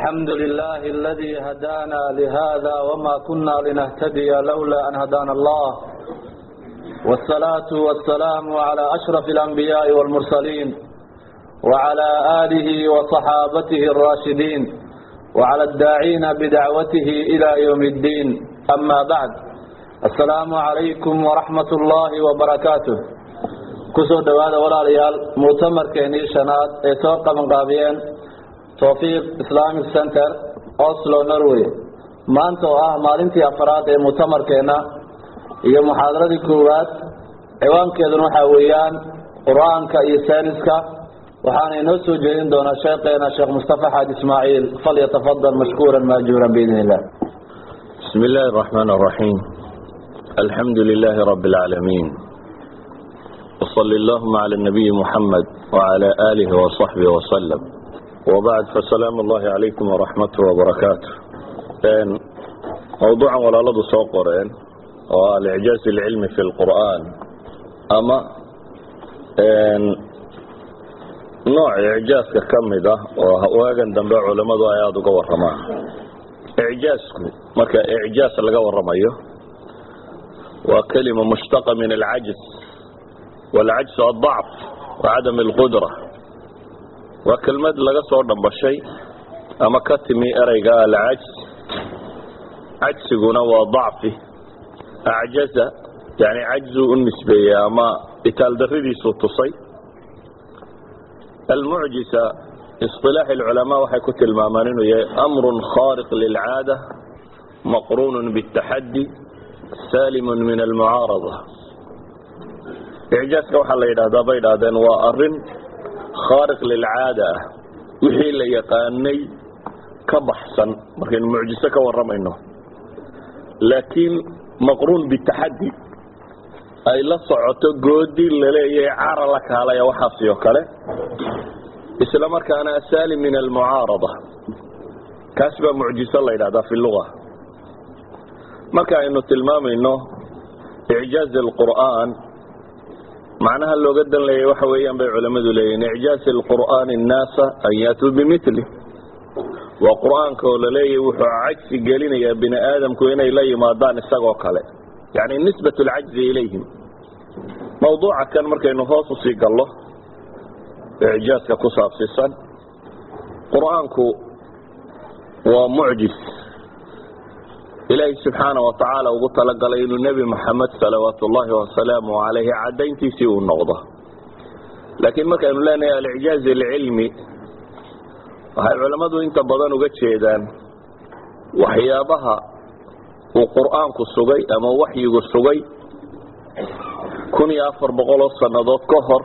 الحمد لله الذي هدانا لهذا وما كنا لنهتدي لولا أن هدانا الله والصلاة والسلام على أشرف الأنبياء والمرسلين وعلى آله وصحابته الراشدين وعلى الداعين بدعوته إلى يوم الدين أما بعد السلام عليكم ورحمة الله وبركاته kusoo dhawaada walaalayaal muctamarkeenii shanaad ee soo qabanqaabiyeen towfiiq islamic center oslo norway maanta oo ah maalintii afaraad ee muctamarkeena iyo muxaadaradii koowaad ciwaankeeduna waxaa weeyaan qur-aanka iyo sayniska waxaana inoo soo jeedin doonaa sheekeena sheekh mustafa xaaj ismaaciil falyatafadal mashkuuran maajuuran biidn illah بسم الله الرحمن الرحيم الحمد لله رب العالمين وصل اللهم على النبي محمد وعلى آله وصحبه وسلم وبعد فسلام الله عليكم ورحمته وبركاته موضوعا ولا لدو سوقرين والإعجاز العلمي في القرآن أما نوع إعجاز كمدة وهواجن دنبع علماء آيات قوة رماه إعجازكم مركا إعجاز لقوة رميه وكلمة مشتقة من العجز والعجز الضعف وعدم القدرة وكلمة لغا سو دنبشي اما كتمي اريغا العجز عجزنا وضعفي اعجز يعني عجز النسبية اما اتال دريدي سوتصي المعجزة اصطلاح العلماء وحي كتل مامانين امر خارق للعادة مقرون بالتحدي سالم من المعارضة icjaaska waxaa la yidhahdaa bay idhahdeen waa arin khaariq lilcaada ah wixii la yaqaanay ka baxsan markaynu mucjiso ka warramayno laakiin maqruun bitaxaddi ay la socoto goodi laleeyahay cara la kaalaya waxaasi oo kale isla markaana saalim min almucaarada kaas baa mucjiso la yidhahdaa fi luga marka aynu tilmaamayno icjaaz alqur'aan macnaha looga dan leeyay waxa weeyaan bay culamadu leeyihin icjaaz alqur'aani annaasa an yaatuu bimili waa qur'aanka oo laleeyahy wuxuu cajsi gelinayaa bini aadamku inay la yimaadaan isagoo kale yani nisbat lcajzi ilayhim mawduuca kan markaynu hoos usii gallo icjaazka ku saabsiisan qur'aanku waa mucjis ilaahay subxaana watacaala ugu talagalay inuu nebi moxamed salawaatu ullaahi wasalaamu calayhi cadayntiisii uu noqdo laakiin markaynu leenahay alicjaaz alcilmi waxay culammadu inta badan uga jeedaan waxyaabaha uu qur'aanku sugay ama waxyigu sugay kun iyo afar boqol oo sannadood ka hor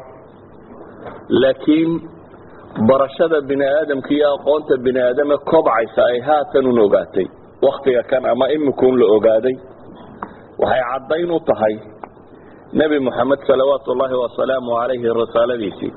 laakiin barashada bini aadamka iyo aqoonta bini aadame kobcaysa ay haatan un ogaatay waktiga kan ama imikuun la ogaaday waxay caddayn u tahay nebi moxamed salawaatu ullaahi wasalaamu calayhi risaaladiisii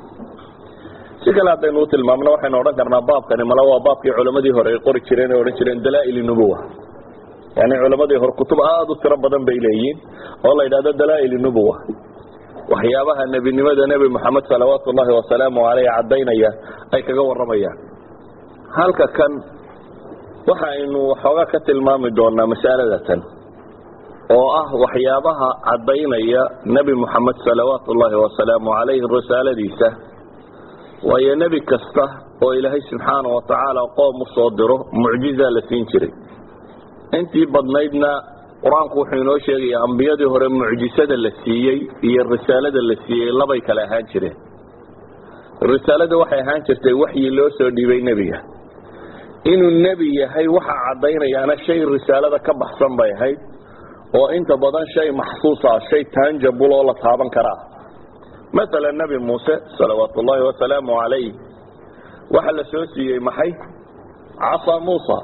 si kale haddaynu u tilmaamno waxaynu odhan karnaa baabkani male waa baabkii culammadii hore ay qori jireen ay odhan jireen dalaa'il nubuwa yani culammadii hore kutub aada u tiro badan bay leeyihiin oo la yidhahdo dalaa'il nubuwa waxyaabaha nebinimada nebi moxamed salawaatu ullaahi wasalaamu caleyh caddaynaya ay kaga warramayaan halka kan waxa aynu waxoogaa ka tilmaami doonaa masaladatan oo ah waxyaabaha caddaynaya nebi moxamed salawaatu ullaahi wasalaamu calayhi risaaladiisa waayo nebi kasta oo ilaahay subxaana wa tacaala qoom u soo diro mucjizaa la siin jiray intii badnaydna qur-aanku wuxuu inoo sheegaya ambiyadii hore mucjisada la siiyey iyo risaalada la siiyey labay kale ahaan jireen risaalada waxay ahaan jirtay waxyi loo soo dhiibay nebiga inuu nebi yahay waxa caddaynayaana shay risaalada ka baxsan bay ahayd oo inta badan shay maxsuus ah shay tanjabul oo la taaban karaa maala nebi muuse salawaatu ullaahi wasalaamu calayh waxa la soo siiyey maxay casa muusa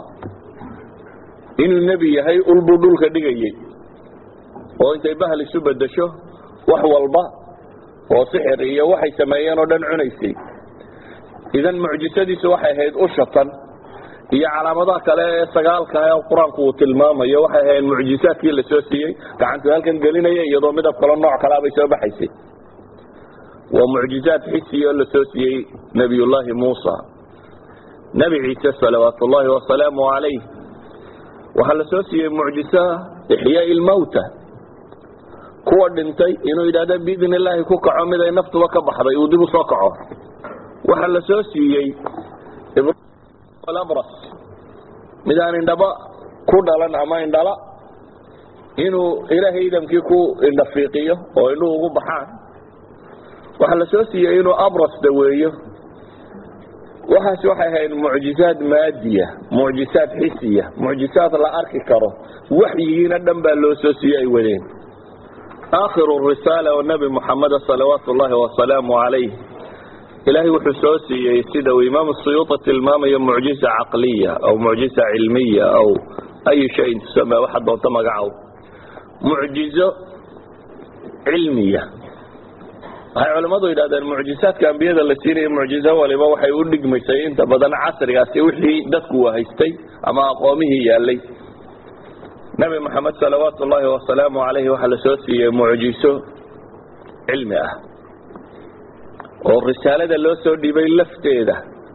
inuu nebi yahay ulbuu dhulka dhigayey oo intay bahal isu bedesho wax walba oo sixir iyo waxay sameeyeen oo dhan cunaysay idan mucjisadiisu waxay ahayd ushatan iyo calaamadaha kale ee sagaalka ee qur-aanku uu tilmaamayo waxay ahayd mucjisaadkii la soo siiyey gacantu halkan gelinaya iyadoo midab kalo nooc kalaabay soo baxaysay waa mucjizaad xisiyo la soo siiyey nebiyullaahi muusa nebi ciise salawaat ullaahi wasalaamu calayh waxaa la soo siiyey mucjiso ixyaai lmawta kuwa dhintay inuu yidhahdo biidn illaahi ku kaco mid ay naftuba ka baxday uu dib u soo kaco waxaa la soo siiyey abras mid aan indhaba ku dhalan ama indhala inuu ilaahay idamkii ku indhafiiqiyo oo indhuhu ugu baxaan waxaa la soo siiyey inuu abras daweeyo waxaas waxay ahayd mucjizaad maadiya mucjizaad xisiya mucjizaad la arki karo waxyigiina dhan baa loo soo siiyey ay wadeen aakhiru risaala oo nebi muxameda salawaatu ullaahi wasalaamu calayh ilaahay wuxuu soo siiyey sida uu imaamu suyuuta tilmaamayo mucjiza caqliya aw mucjiza cilmiya aw ayu shayin tusame waxa doonto magacow mucjizo cilmiya waxay culimmadu yidhahdeen mucjizaadka ambiyada la siinaya mucjizo waliba waxay u dhigmaysay inta badan casrigaasi wixii dadku haystay ama aqoomihii yaalay nebi moxamed salawaatu ullaahi wasalaamu calayhi waxaa la soo siiyey mucjiso cilmi ah oo risaalada loo soo dhibay lafteeda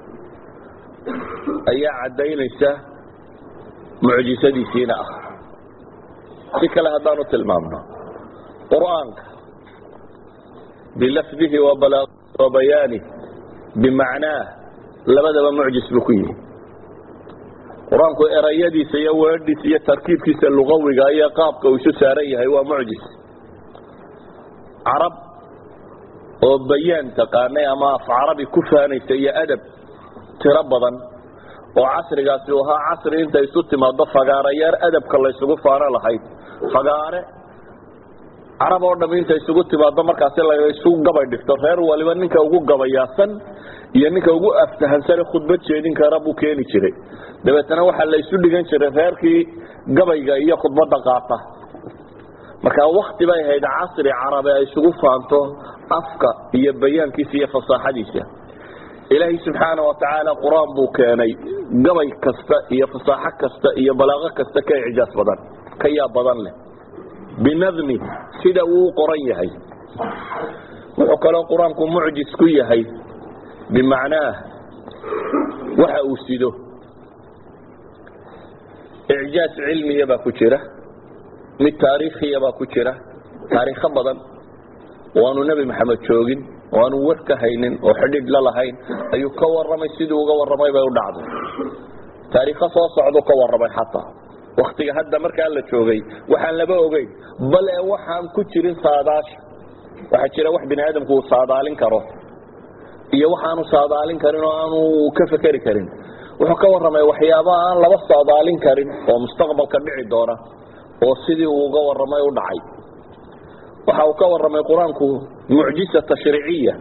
ayaa caddaynaysa mucjisadiisiina ah si kale haddaanu tilmaamno qur'aanka bilafdihi wa bayaanih bimacnaah labadaba mucjis buu ku yihi qur-aanku erayadiisa iyo weedhiisa iyo tarkiibkiisa lugawiga iyo qaabka uu isu saaran yahay waa mucjis carab oo bayaan taqaanay ama af carabi ku faanaysa iyo adab tiro badan oo casrigaasi u ahaa casri inta isu timaado fagaarayaar adabka laysugu faano lahayd fagaare carab oo dham inta isugu timaado markaasi laysu gabay dhigto reer waliba ninka ugu gabayaasan iyo ninka ugu aftahansane khudbad jeedin kara buu keeni jiray dabeetana waxaa la isu dhigan jiray reerkii gabayga iyo khudbadda qaata marka wakti bay ahayd casri carabe ay isugu faanto afka iyo bayaankiisa iyo fasaaxadiisa ilaahay subxaana wa tacaala qur-aan buu keenay gabay kasta iyo fasaaxo kasta iyo balaaqo kasta ka icjaas badan ka yaab badan leh binadmi sida uu u qoran yahay wuxuu kaloo qur-aanku mucjis ku yahay bimacnaah waxa uu sido icjaaz cilmiya baa ku jira mid taariikhiya baa ku jira taariikho badan oo aanu nebi maxamed joogin oo aanu war ka haynin oo xidhiidh la lahayn ayuu ka warramay siduu uga warramay bay u dhacday taariikho soo socduu ka warramay xataa waktiga hadda markaa la joogay waxaan laba ogeyn bale waxaan ku jirin saadaasha waxaa jira wax bini aadamku uu saadaalin karo iyo waxaanu saadaalin karin oo aanu ka fekeri karin wuxuu ka warramay waxyaaba aan laba saadaalin karin oo mustaqbalka dhici doona oo sidii uu uga warramay u dhacay waxa uu ka warramay qur-aanku mucjisa tashriiciya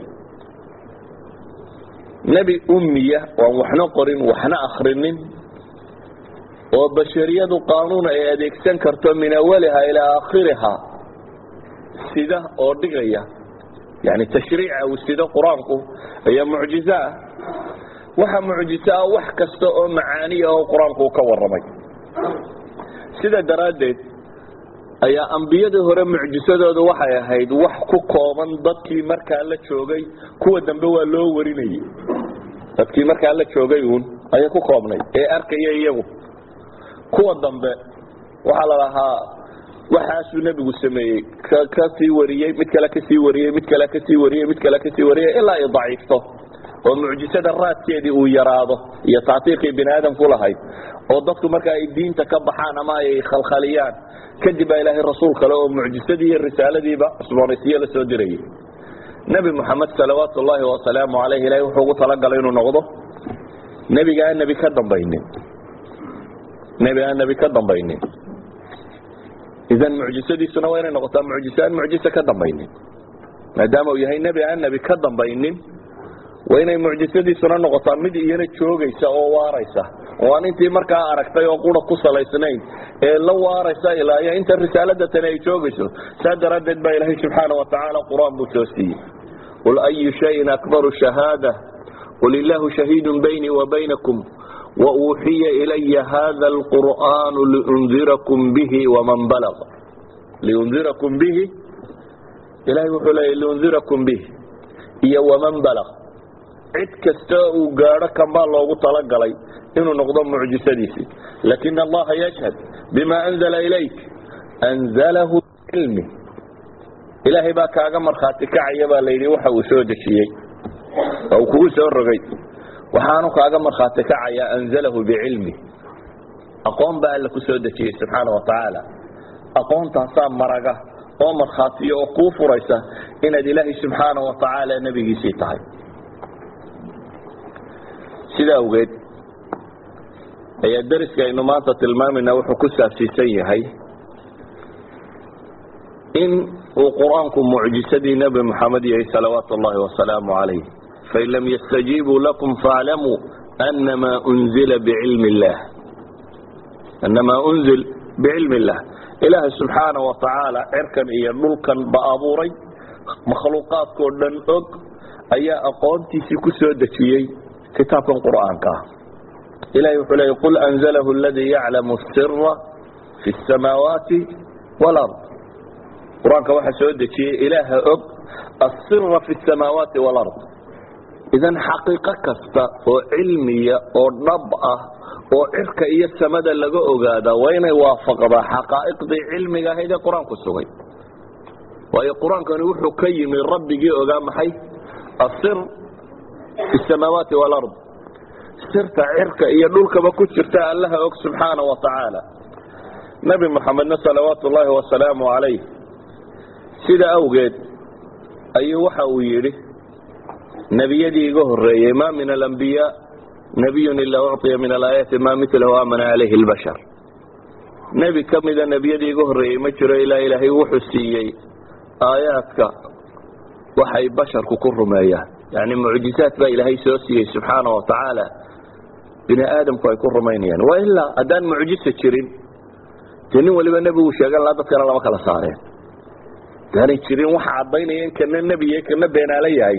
nebi ummiya oan waxna qorin waxna akrinin oo bashariyadu qaanuun ay adeegsan karto min awaliha ilaa aakhiriha sida oo dhigaya yani tashriica uu sido qur-aanku ayaa mucjizo ah waxa mucjiso ah wax kasta oo macaaniya oo qur-aanku ka warramay sida daraaddeed ayaa ambiyadii hore mucjisadoodu waxay ahayd wax ku kooban dadkii markaa la joogay kuwa dambe waa loo warinayay dadkii markaa la joogay uun ayay ku koobnay ee arkaya iyagu kuwa dambe waxaa la lahaa waxaasuu nebigu sameeyey kasii wariyey mid kale kasii wariyey mid kale kasii wariyey mid kale kasii wariyey ilaa ay daciifto oo mucjisada raadkeedii uu yaraado iyo taatiiqii bini aadamku lahayd oo dadku marka ay diinta ka baxaan ama ay khalkhaliyaan kadib baa ilaahay rasuul kale oo mucjisadii iyo risaaladiiba cusboonaysiyo la soo dirayay nebi moxamed salawaatu ullaahi wasalaamu caleyh ilahay wuxuu ugu talagalay inuu noqdo nebiga aan nebi ka dambaynin nebi aan nebi ka dambaynin idan mucjisadiisuna waa inay noqotaa mucjiso aan mucjiso ka dambaynin maadaama uu yahay nebi aan nebi ka dambaynin waa inay mucjisadiisuna noqotaa mid iyana joogaysa oo waaraysa oo aan intii markaa aragtay oo qura ku salaysnayn ee la waaraysa ilaa iyo inta risaalada tani ay joogayso saa daraaddeed baa ilaahay subxaana wa tacaala qur-aan buu soo siiyey qul ayu shayin akbaru shahaada qul illahu shahiidun baynii wa baynakum wauuxiya ilaya hada alqur'aanu liundirakum bihi waman balaq liundirakum bihi ilahay wuxuu leeya liundirakum bihi iyo waman balaq cid kasta uu gaadho kanbaa loogu talagalay inuu noqdo mucjisadiisii lakin allaha yashhad bima anzala ilayk anzalahu cilmi ilaahay baa kaaga markhaati kacaya baa layidhi waxa uu soo dejiyey oo uu kugu soo rogay waxaanu kaaga markhaati kacaya anzalahu bicilmi aqoon baa alla ku soo dejiyey subxaana wa tacaala aqoontaasaa maraga oo markhaatiyo oo kuu furaysa inaad ilaahay subxaana wa tacaala nebigiisii tahay sidaa awgeed ayaa dariska aynu maanta tilmaamayna wuxuu ku saabsiisan yahay in uu qur-aanku mucjisadii nebi moxamed yahay salawaatu اllahi wasalaamu calayh fain lam yastajiibuu lakum faaclamuu anamaa unzila bicilmi اllah anamaa unzil bicilmi اllah ilaahay subxaana wa tacaala cirkan iyo dhulkan ba abuuray makhluuqaadkoo dhan og ayaa aqoontiisii ku soo dejiyey kitaabkan qur'aanka ah ilahay wuxuu leeyay qul anzalahu aladii yaclamu sira fi اsamaawaati wاlard qur-aanka waxaa soo dejiyey ilaaha og asira fi اsamaawaati wاlard idan xaqiiqo kasta oo cilmiya oo dhab ah oo cirka iyo samada laga ogaadaa waa inay waafaqdaa xaqaa'iqdii cilmiga ahayd ee qur-aanku sugay waayo qur-aankani wuxuu ka yimi rabbigii ogaa maxay asir fi samaawaati wاlard sirta cirka iyo dhulkaba ku jirta allaha og subxaana wa tacaala nebi moxamedna salawaatu ullaahi wasalaamu calayh sida awgeed ayuu waxa uu yidhi nebiyadii iga horeeyey ma min alambiyaa nabiyun ilaa ucطiya min alaayaati ma milahu amana calayhi اlbashar nebi ka mida nebiyadii iga horreeyey ma jiro ilaa ilaahay wuxuu siiyey aayaadka waxay basharku ku rumeeyaan yani mucjizaad baa ilaahay soo siiyey subxaana wa tacaala bini aadamku ay ku rumaynayaan wa ilaa haddaan mucjisa jirin dee nin waliba nebigu sheegan laha dadkana lama kala saareen daanay jirin waxa caddaynaya in kana nebiya kana beenaala yahay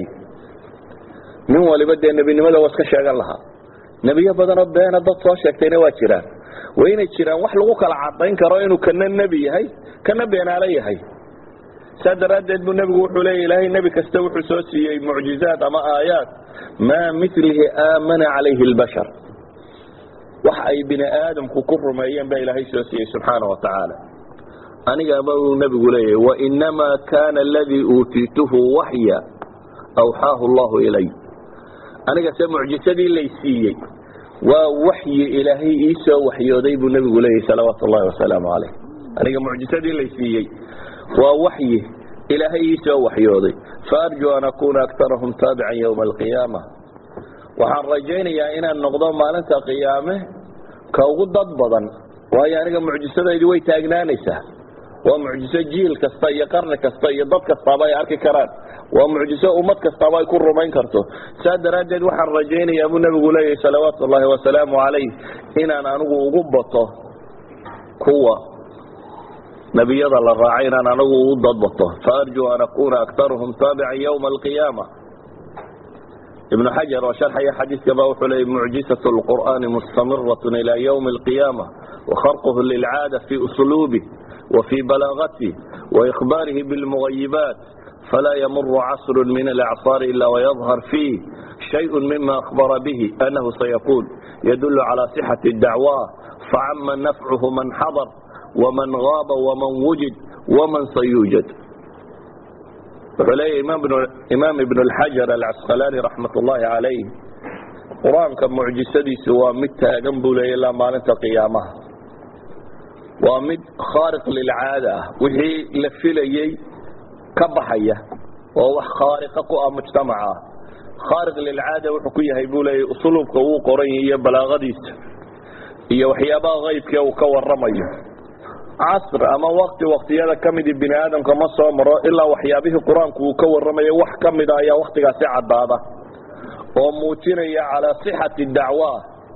nin waliba dee nebinimada waa iska sheegan lahaa nebiyo badanoo beena dad soo sheegtayna waa jiraan waa inay jiraan wax lagu kala cadayn karo inuu kana nebi yahay kana beenaalo yahay saa daraaddeed buu nebigu wuxuu leeya ilaahay nebi kasta wuxuu soo siiyey mucjizaad ama aayaad maa milihi aamana calayhi اlbashar wax ay bini aadamku ku rumeeyeen baa ilaahay soo siiyey subxaana wa tacaala anigaba uu nebigu leeyahy wainamaa kana aladii uutiituhu waxya awxaahu allahu ilay aniga se mucjisadii lay siiyey waa waxyi ilaahay ii soo waxyooday buu nebigu leeyahy salawaatu ullahi wasalaamu calayh aniga mucjisadii lay siiyey waa waxyi ilaahay ii soo waxyooday faarjuu an akuna aktarahum taabican ywma alqiyaama waxaan rajaynayaa inaan noqdo maalinta qiyaame ka ugu dad badan waayo aniga mucjisadaydi way taagnaanaysaa waa mucjiso jiil kasta iyo qarni kasta iyo dad kastaaba ay arki karaan waa mucjiso ummad kastaaba ay ku rumayn karto saa daraaddeed waxaan rajaynayaa buu nebigu leeyahy salawaatu ullaahi wasalaamu calayh inaan anigu ugu bato kuwa nebiyada la raacay inaan anigu ugu dadbato faarjuu an akuna aktaruhum taabican ywma alqiyaama ibnu xajar oo sharxaya xadiiskaba wuxuu leeyay mucjisaة اlqur'ani mustamirat ilى ywmi اlqiyaama wakharquhu lilcaada fi usluubih وفي بلاغته وإخباره بالمغيبات فلا يمر عصر من الأعصار إلا ويظهر فيه شيء مما أخبر به أنه سيكون يدل على صحة الدعوة فعم نفعه من حضر ومن غاب ومن وجد ومن سيوجد وحليه إمام, بن إمام ابن الحجر العسقلاني رحمة الله عليه قرآن كمعجسدي سوى متى جنبه إلا ما ننت قيامها waa mid khaariq lilcaada ah wixii la filayey ka baxaya oo wax khaariqa ku ah mujtamaca ah khaariq lilcaada wuxuu ku yahay buu leeyay usluubka uu qoran yahy iyo balaaqadiisa iyo waxyaabaha haybkee uu ka waramayo casr ama wakti waktiyada ka midi bini aadamka ma soo maro ilaa waxyaabihii qur-aanku uu ka waramayo wax ka mida ayaa waktigaasi caddaada oo muujinaya calaa sixati dacwa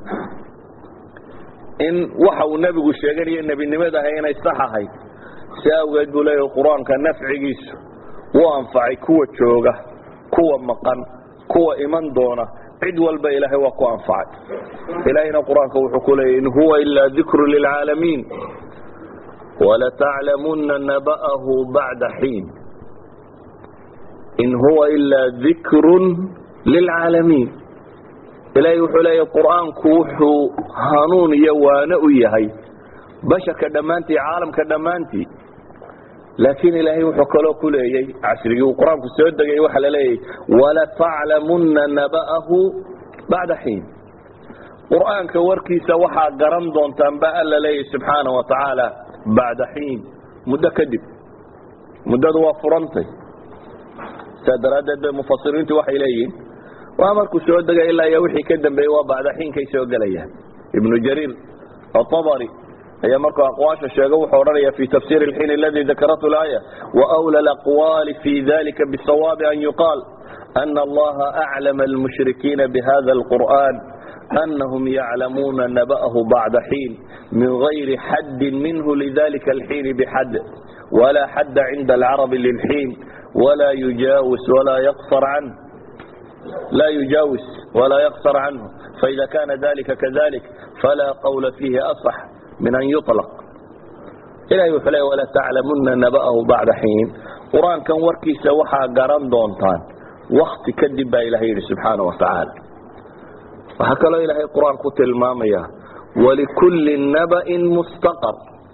in waxa uu nebigu sheeganayo nebinimadaha inay sax ahayd si awgeed buu leeyahy qur-aanka nafcigiisu wuu anfacay kuwa jooga kuwa maqan kuwa iman doona cid walba ilaahay waa ku anfacay ilaahayna qur-aanka wuxuu ku leeyahy in huwa ilaa dikru lilcaalamiin walataclamuna naba'ahu bacda xiin in huwa ilaa dikrun lilcaalamiin ilaahay wuxuu leeyahy qur-aanku wuxuu hanuun iyo waano u yahay basharka dhammaantii caalamka dhammaantii laakiin ilaahay wuxuu kaloo ku leeyey cashrigii uu qur-aanku soo degay waxaa la leeyahy walataclamunna naba'ahu bacda xiin qur-aanka warkiisa waxaa garan doontaan ba alla leeyahy subxaana wa tacaala bacda xiin muddo kadib muddadu waa furantay saa daraaddeed bay mufasiriintu waxay leeyihiin waa markuu soo degay ilaa iyo wixii ka dambeeyey waa bacda xiinkay soo gelayaan ibnu jariir atabari ayaa markuu aqwaasha sheego wuxuu odhanaya fi tafsir اlxiin aladi dakaratu laaya waأwlى اlaqwali fi dalika bsawaabi an yuqaal ana allaha aclama almushrikiina bihada اlqur'an anahum yaclamuuna naba'ahu bacda xiin min gayri xaddi minhu lidalika alxiin bxad wla xadda cinda alcarabi lilxiin wla yujaawis wla yaqsar canh la yujaawis wla yaqsar canhu faida kana dalika kadalik fala qawla fihi aصx min an yuطlq ilahay wuxuu leey wala taclamuna naba'ahu bacda xiin qur-aankan warkiisa waxaa garan doontaan wakti kadib baa ilahay yidhi subxaana wa tacaala waxaa kaloo ilaahay qur-aan ku tilmaamaya walikulli naba'in mustaqar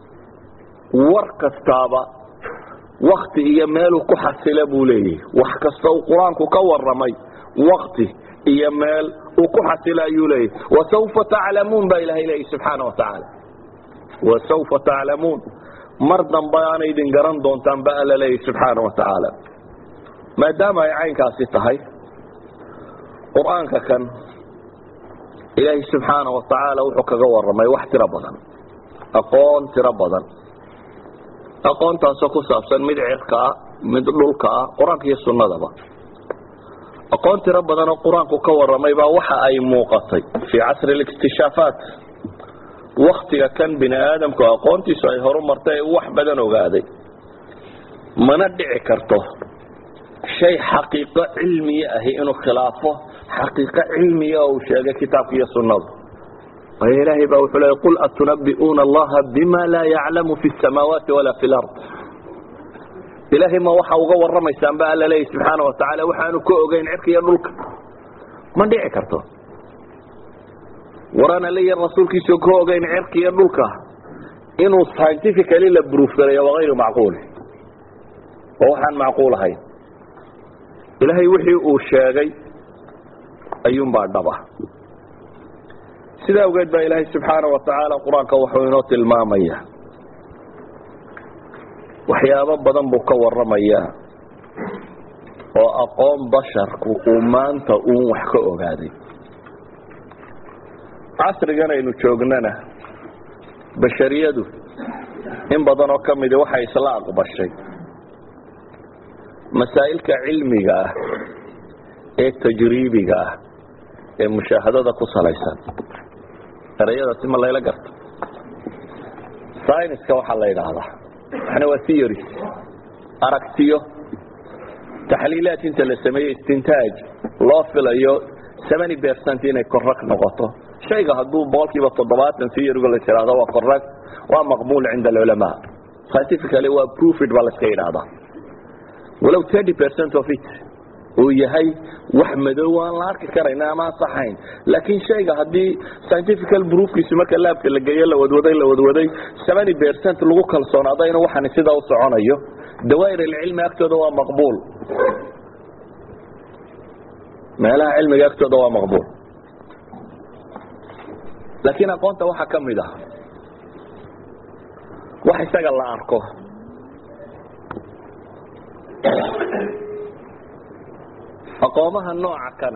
war kastaaba wakti iyo meeluu ku xasila buu leeyahy wax kasta uu qur-aanku ka waramay wakti iyo meel uu ku xasila ayuu leeyahy wasawfa taclamuun baa ilahay leeyahy subxaana wa tacaala wasawfa taclamuun mar dambe aana idin garan doontaan ba alla leeyahy subxaana wa tacaala maadaama ay caynkaasi tahay qur-aanka kan ilaahay subxaana wa tacaala wuxuu kaga waramay wax tiro badan aqoon tiro badan aqoontaasoo ku saabsan mid cirka ah mid dhulka ah qur-aanka iyo sunnadaba aqoon tiro badan oo qur-aanku ka waramay baa waxa ay muuqatay fii casri اlikhtishaafaat waktiga kan bini aadamku aqoontiisu ay horu martay ee wax badan ogaaday mana dhici karto shay xaqiiqo cilmiya ahi inuu khilaafo xaqiiqo cilmiya oo uu sheegay kitaabka iyo sunnadu waayo ilaahay baa wuxuu leey qul atunabi'uuna allaha bima laa yaclamu fi samaawaati walaa fi lard ilaahay ma waxa uga warramaysaan ba alla leeyahy subxaana wa tacaala waxaanu ka ogeyn cirka iyo dhulka ma dhici karto waraan alaya rasuulkiisao ka ogeyn cirka iyo dhulka inuu scientifically la bruuf galayo waa hayru macquul oo waxaan macquul ahayn ilaahay wixii uu sheegay ayuunbaa dhaba sidaa awgeed baa ilaahay subxaana wa tacaala qur-aanka wuxuu inoo tilmaamaya waxyaabo badan buu ka waramayaa oo aqoon basharku uu maanta uun wax ka ogaaday casrigan aynu joognana bashariyadu in badan oo ka midi waxay isla aqbashay masaa'ilka cilmiga ah ee tajriibiga ah ee mushaahadada ku salaysan erayadaasi ma layla garto syniska waxaa la yidhaahdaa waxna waa theories aragtiyo taxliilaad inta la sameeyey istintaaj loo filayo seventy percent inay correct noqoto shayga hadduu boqolkiiba toddobaatan theoryga la yidhahdo waa correct waa maqbuul cinda alculamaa scientifically waa proofed baa la iska yidhahdaa walow thirty percent of it uu yahay wax madow aan la arki karayna ama aan saxayn laakiin shayga haddii scientifical proofkiisu marka laabka la geeyo la wadwaday la wadwaday seventy percent lagu kalsoonaado inuu waxani sidaa u soconayo dawaa'ir alcilmi agtooda waa maqbuul meelaha cilmiga agtooda waa maqbuul laakiin aqoonta waxaa ka mid ah wax isaga la arko aqoomaha nooca kana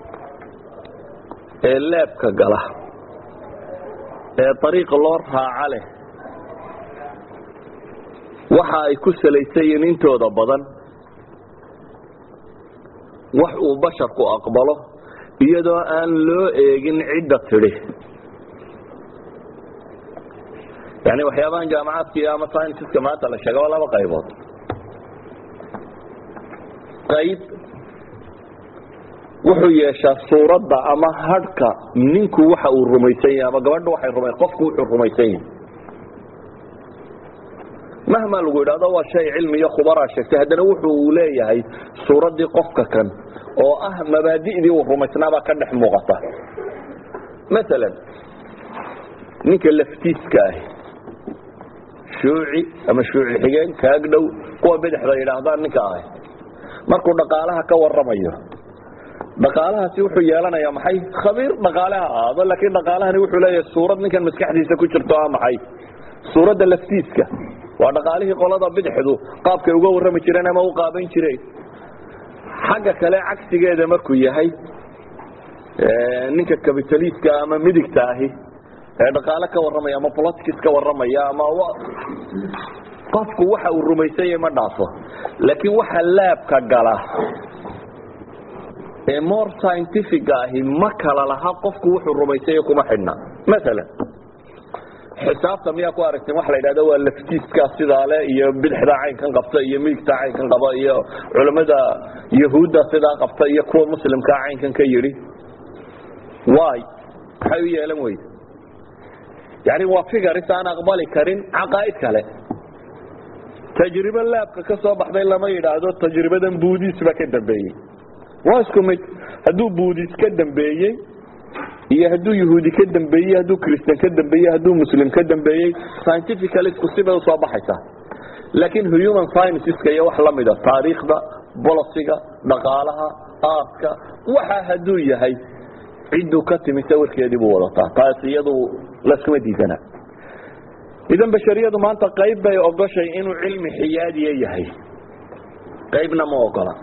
ee leebka gala ee dariiqa loo raaca leh waxa ay ku salaysan yihiin intooda badan wax uu basharku aqbalo iyadoo aan loo eegin cidda tidhi yani waxyaabahan jaamacaadka ama scienceska maanta la sheega waa laba qaybood qayb wuxuu yeeshaa suuradda ama hadhka ninku waxa uu rumaysan yahay ama gabadha waxay ruma qofku wuxuu rumaysan yahay mahma lagu yidhahdo waa shay cilmi iyo khubaraa sheegtay haddana wuxu uu leeyahay suuraddii qofka kan oo ah mabaadi'dii uu rumaysnaabaa ka dhex muuqata maalan ninka laftiiska ahi shuuci ama shuuci xigeen kaag dhow kuwa bidixda yidhaahdaan ninka ahi markuu dhaqaalaha ka waramayo dhaqaalahaasi wuxuu yeelanayaa maxay khabiir dhaqaale ha ahaado laakiin dhaqaalahani wuxuu leeyahay suurad ninkan maskaxdiisa ku jirto a maxay suuradda laftiiska waa dhaqaalihii qolada bidixdu qaabkay uga warrami jireen ama u qaaban jireen xagga kale cagsigeeda markuu yahay ninka capitaliska ama midigta ahi ee dhaqaale ka warramaya ama politics ka warramaya ama qofku waxa uu rumaysanyay ma dhaafo laakiin waxa laabka gala ee more scientifica ahi ma kala laha qofku wuxuu rumaysanya kuma xidhna maalan xisaabta miyaa ku aragteen waxa la yidhahda waa laftiiska sidaa le iyo bidixda caynkan qabta iyo midigta caynkan qaba iyo culammada yahuudda sidaa qabta iyo kuwa muslimkaa caynkan ka yidhi wy maxay u yeelan weyde yani waa figaris aan aqbali karin caqaa'id kale tajribo laabka ka soo baxday lama yidhaahdo tajribadan buudis ba ka dambeeyey waa isku mid hadduu buudis ka dambeeyey iyo hadduu yahuudi ka dambeeyey hadduu christian ka dambeeyey hadduu muslim ka dambeeyey scientifical isku sibay usoo baxaysaa laakiin human scienceska iyo wax la mida taariikhda bolosiga dhaqaalaha aartka waxa hadduu yahay cidduu ka timi sawirkeedii buu wadataa taas iyadu laskuma diidana idan bashariyadu maanta qayb bay ogoshay inuu cilmi xiyaadiya yahay qaybna ma ogola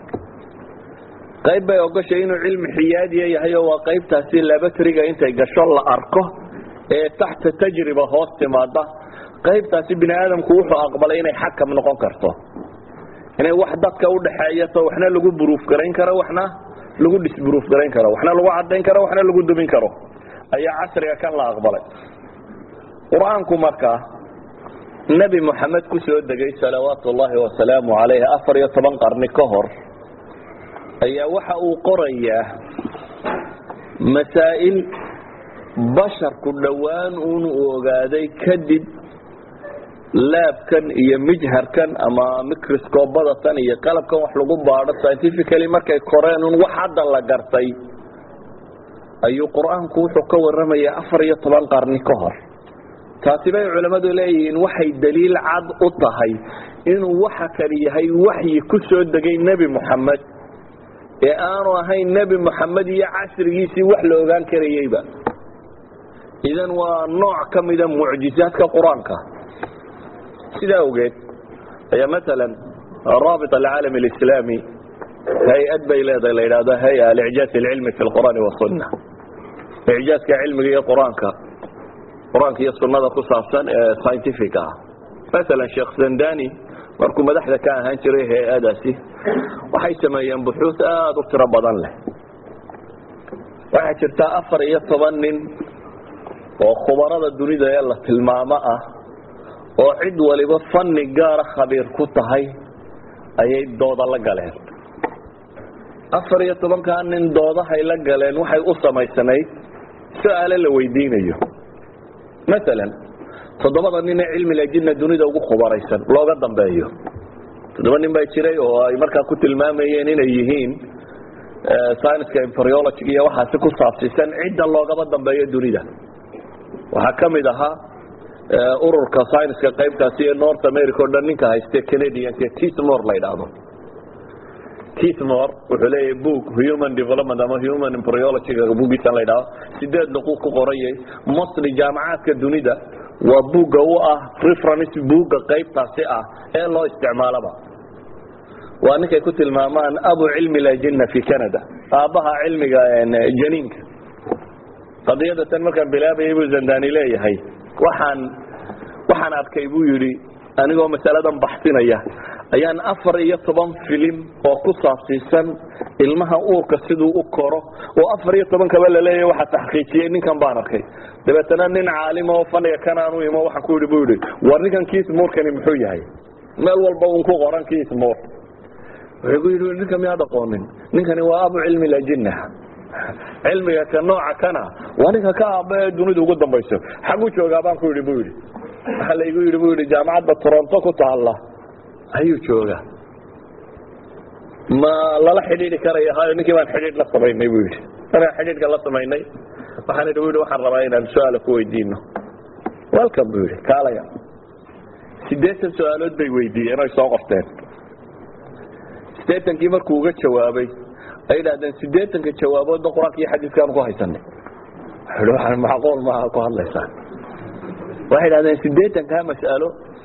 qayb bay ogoshay inuu cilmi xiyaadiya yahay oo waa qaybtaasi labatriga intay gasho la arko ee taxta tajriba hoos timaada qaybtaasi bini aadamku wuxuu aqbalay inay xakam noqon karto inay wax dadka udhaxeeyato waxna lagu buruuf garayn karo waxna lagu disburuuf garayn karo waxna lagu cadayn karo waxna lagu dumin karo ayaa casriga kan la aqbalay qur-aanku markaa nebi moxamed ku soo degay salawaatu ullaahi wasalaamu calayh afar iyo toban qarni ka hor ayaa waxa uu qorayaa masaa'il basharku dhowaan uun uu ogaaday kadib laabkan iyo mijharkan ama microscobadatan iyo qalabkan wax lagu baadho scientifically markay koreen un wax hadda la gartay ayuu qur-aanku wuxuu ka warramayaa afar iyo toban qarni ka hor taasi bay culammadu leeyihiin waxay daliil cad u tahay inuu waxa kani yahay waxyi ku soo degay nebi moxamed ee aanu ahayn nebi moxamed iyo casrigiisii wax la ogaan karayeyba idan waa nooc ka mida mucjizaadka qur-aanka sidaa awgeed ayaa maalan raabit alcaalam alislaami hay-ad bay leedahay la yidhahdo hay-a alicjaaz alcilmi fi lqur'aani wasunna icjaazka cilmiga iyo qur-aanka qur-aanka iyo sunnada ku saabsan ee scientific ah maalan sheekh zandani markuu madaxda ka ahaan jiray hay-adaasi waxay sameeyeen buxuus aada u tiro badan leh waxaa jirta afar iyo toban nin oo khubarada dunida ee la tilmaamo ah oo cid waliba fanni gaara khabiir ku tahay ayay dooda la galeen afar iyo tobankaa nin doodahay la galeen waxay u samaysanayd su-aale la weydiinayo maalan toddobada nin ee cilmiga jinna dunida ugu khubaraysan looga dambeeyo toddoba nin baa jiray oo ay markaa ku tilmaamayeen inay yihiin scienska embryology iyo waxaasi ku saabsiisan cidda loogaba dambeeyo dunida waxaa ka mid ahaa ururka scienska qaybtaasi ee north america o dhan ninka hayste canadianka tismore la yidhaahdo tismore wuxuu leeyahay book human development ama human embryologyga bugiisan la yidhahdo sideed luquu ku qorayay mostly jaamacaadka dunida waa buugga u ah reference buugga qaybtaasi ah ee loo isticmaalaba waa ninkay ku tilmaamaan abu cilmi lajinna fi canada aabbaha cilmiga janiinka qadiyada tan markaan bilaabayay buu zandani leeyahay waxaan waxaan arkay buu yidhi anigoo masaladan baxsinaya ayaan afar iyo toban filim oo ku saabsiisan ilmaha uurka siduu u koro oo afar iyo tobankaba laleeyahy waxaa taxqiijiyey ninkan baan arkay dabeetana nin caalima oo faniga kanaanu imo waxaan ku yidhi bu yidhi war ninkan kiismuurkani muxuu yahay meel walba un ku qoran kiismuur wuxuu ku yidhi ninka miyaad aqoonin ninkani waa abu cilmi lajinna cilmiga ka nooca kana waa ninka ka aaba ee dunidu ugu dambayso xaguu joogaa baan ku yidhi bu yidhi waxaa laygu yidhi bu yidhi jaamacadda toronto ku taalla ayuu joogaa ma lala xidhiidhi karaya hayo ninkii baan xidhiidh la samaynay buu yidhi markaan xidhiidhka la samaynay waxaan idhi bu yidhi waxaan rabaa inaan su-aala ku weydiino welcome buu yidhi kaalaya siddeetan su-aalood bay weydiiyeen oy soo qorteen siddeetankii markuu uga jawaabay ay yidhahdeen siddeetanka jawaaboodba qur-aanka iyo xadiiskaanu ku haysanay wuxuu waxaan macquul maaha ku hadlaysaa waxay yidhahdeen siddeetankaa mas'alo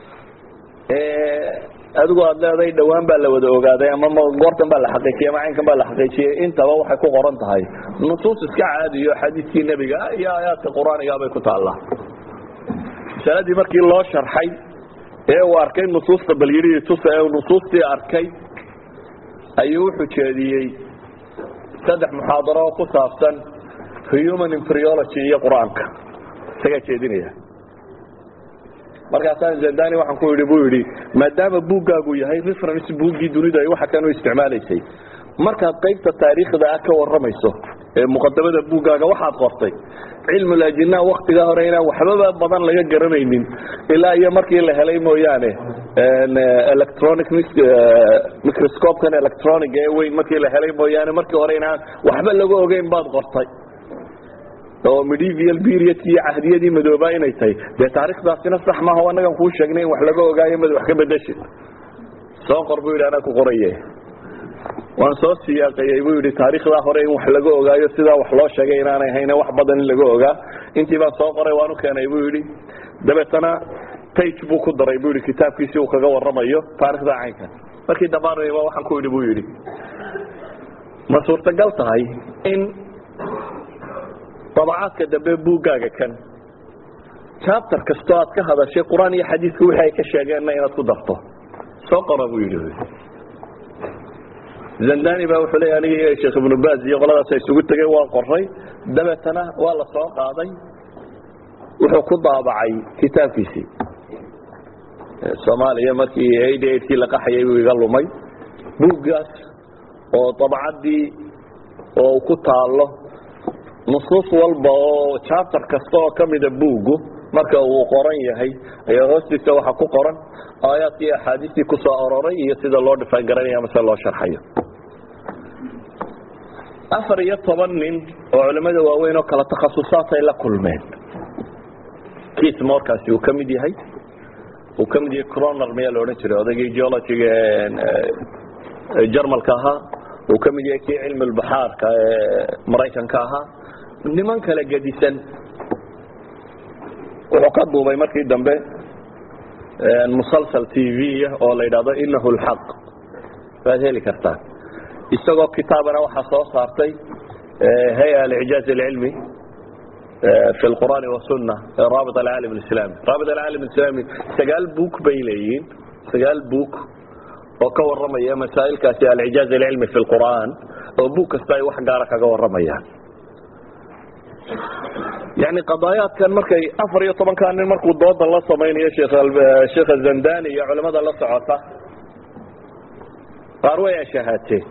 adigu aad leeday dhawaan baa la wada ogaaday ama goortan baa la xaqiijiyey ama caynkan baa la xaqiijiyey intaba waxay ku qoran tahay nusuus iska caadiyo xadiiskii nebiga iyo aayaadka qur-aaniga bay ku taallaa masaladii markii loo sharxay ee uu arkay nusuusta bal yidhi tusa ee uu nusuustii arkay ayuu wuxuu jeediyey saddex muxaadaro oo ku saabsan human inferiology iyo qur-aanka isagaa jeedinaya markaasaan zandani waxaan ku yidhi buu yidhi maadaama buuggaagu yahay reference buuggii dunidu ay waxa kan u isticmaalaysay markaad qaybta taariikhda ah ka warramayso ee muqadamada buuggaaga waxaad qortay cilmul ajinaa waktigaa hore inaan waxbaba badan laga garanaynin ilaa iyo markii la helay mooyaane electronic microscopekan electronic ee weyn markii la helay mooyaane markii hore inaan waxba laga ogeyn baad qortay oo medieval period iyo cahdiyadii madoobaa inay tahay dee taarikhdaasina sax maaha anagan kuu sheegnay in wax laga ogaayo mad wax ka bedeshid soo qor buu yidhi anaa ku qoraye waan soo siyaaqayey buu yidhi taarikhdaa hore in wax laga ogaayo sidaa wax loo sheegay inaanay hayne wax badan in laga ogaa intii baan soo qoray waan u keenay buu yidhi dabeetana tage buu ku daray buu yidhi kitaabkiisi uu kaga warramayo taarikhda caynkan markii dhammaanayba waxaan ku yidhi buu yidhi ma suurtagal tahay in dabacaadka dambe buuggaaga kan chapter kastoo aad ka hadashay qur-aan iyo xadiiska wixii ay ka sheegeenna inaad ku darto soo qora buu yidhi zandani baa wuxuu leeya aniga iyo sheekh ibnu baaz iyo qoladaas ay isugu tegeen waa qoray dabeetana waa la soo qaaday wuxuu ku daabacay kitaabkiisii soomaaliya markii eighty eightkii la qaxayay buu iga lumay buuggaas oo dabacaddii oo ku taalo nusuus walba oo chapter kasta oo ka mida buuggu marka uu qoran yahay ayaa hoostiisa waxa ku qoran aayaadkii axaadiistii ku soo aroray iyo sida loo dhifaan garanaya mase loo sharxayo afar iyo toban nin oo culimmada waaweyn oo kala takhasusaatay la kulmeen kiis morkaasi uu ka mid yahay uu ka mid yahay croner miyaa la odhan jiray odaygii geologiga jarmalka ahaa uu ka mid yahay kii cilmi lbaxaarka ee maraykanka ahaa niman kale gedisan wuxuu ka duubay markii dambe musalsal t v oo la yidhahdo inahu lxaq waad heli kartaa isagoo kitaabana waxaa soo saartay hay-a alicjaaz alcilmi fi lqur'aani wasunna raabit alcaalam alislami raabit alcaalam alislami sagaal buuk bay leeyihiin sagaal buuk oo ka warramaya masaa'ilkaasi alcijaaz alcilmi fi lqur'aan oo buug kasta ay wax gaara kaga warramayaan yani qadaayaadkan markay afar iyo tobankaa nin markuu dooda la samaynayo sheekha zandani iyo culimada la socota qaar way ashahaateen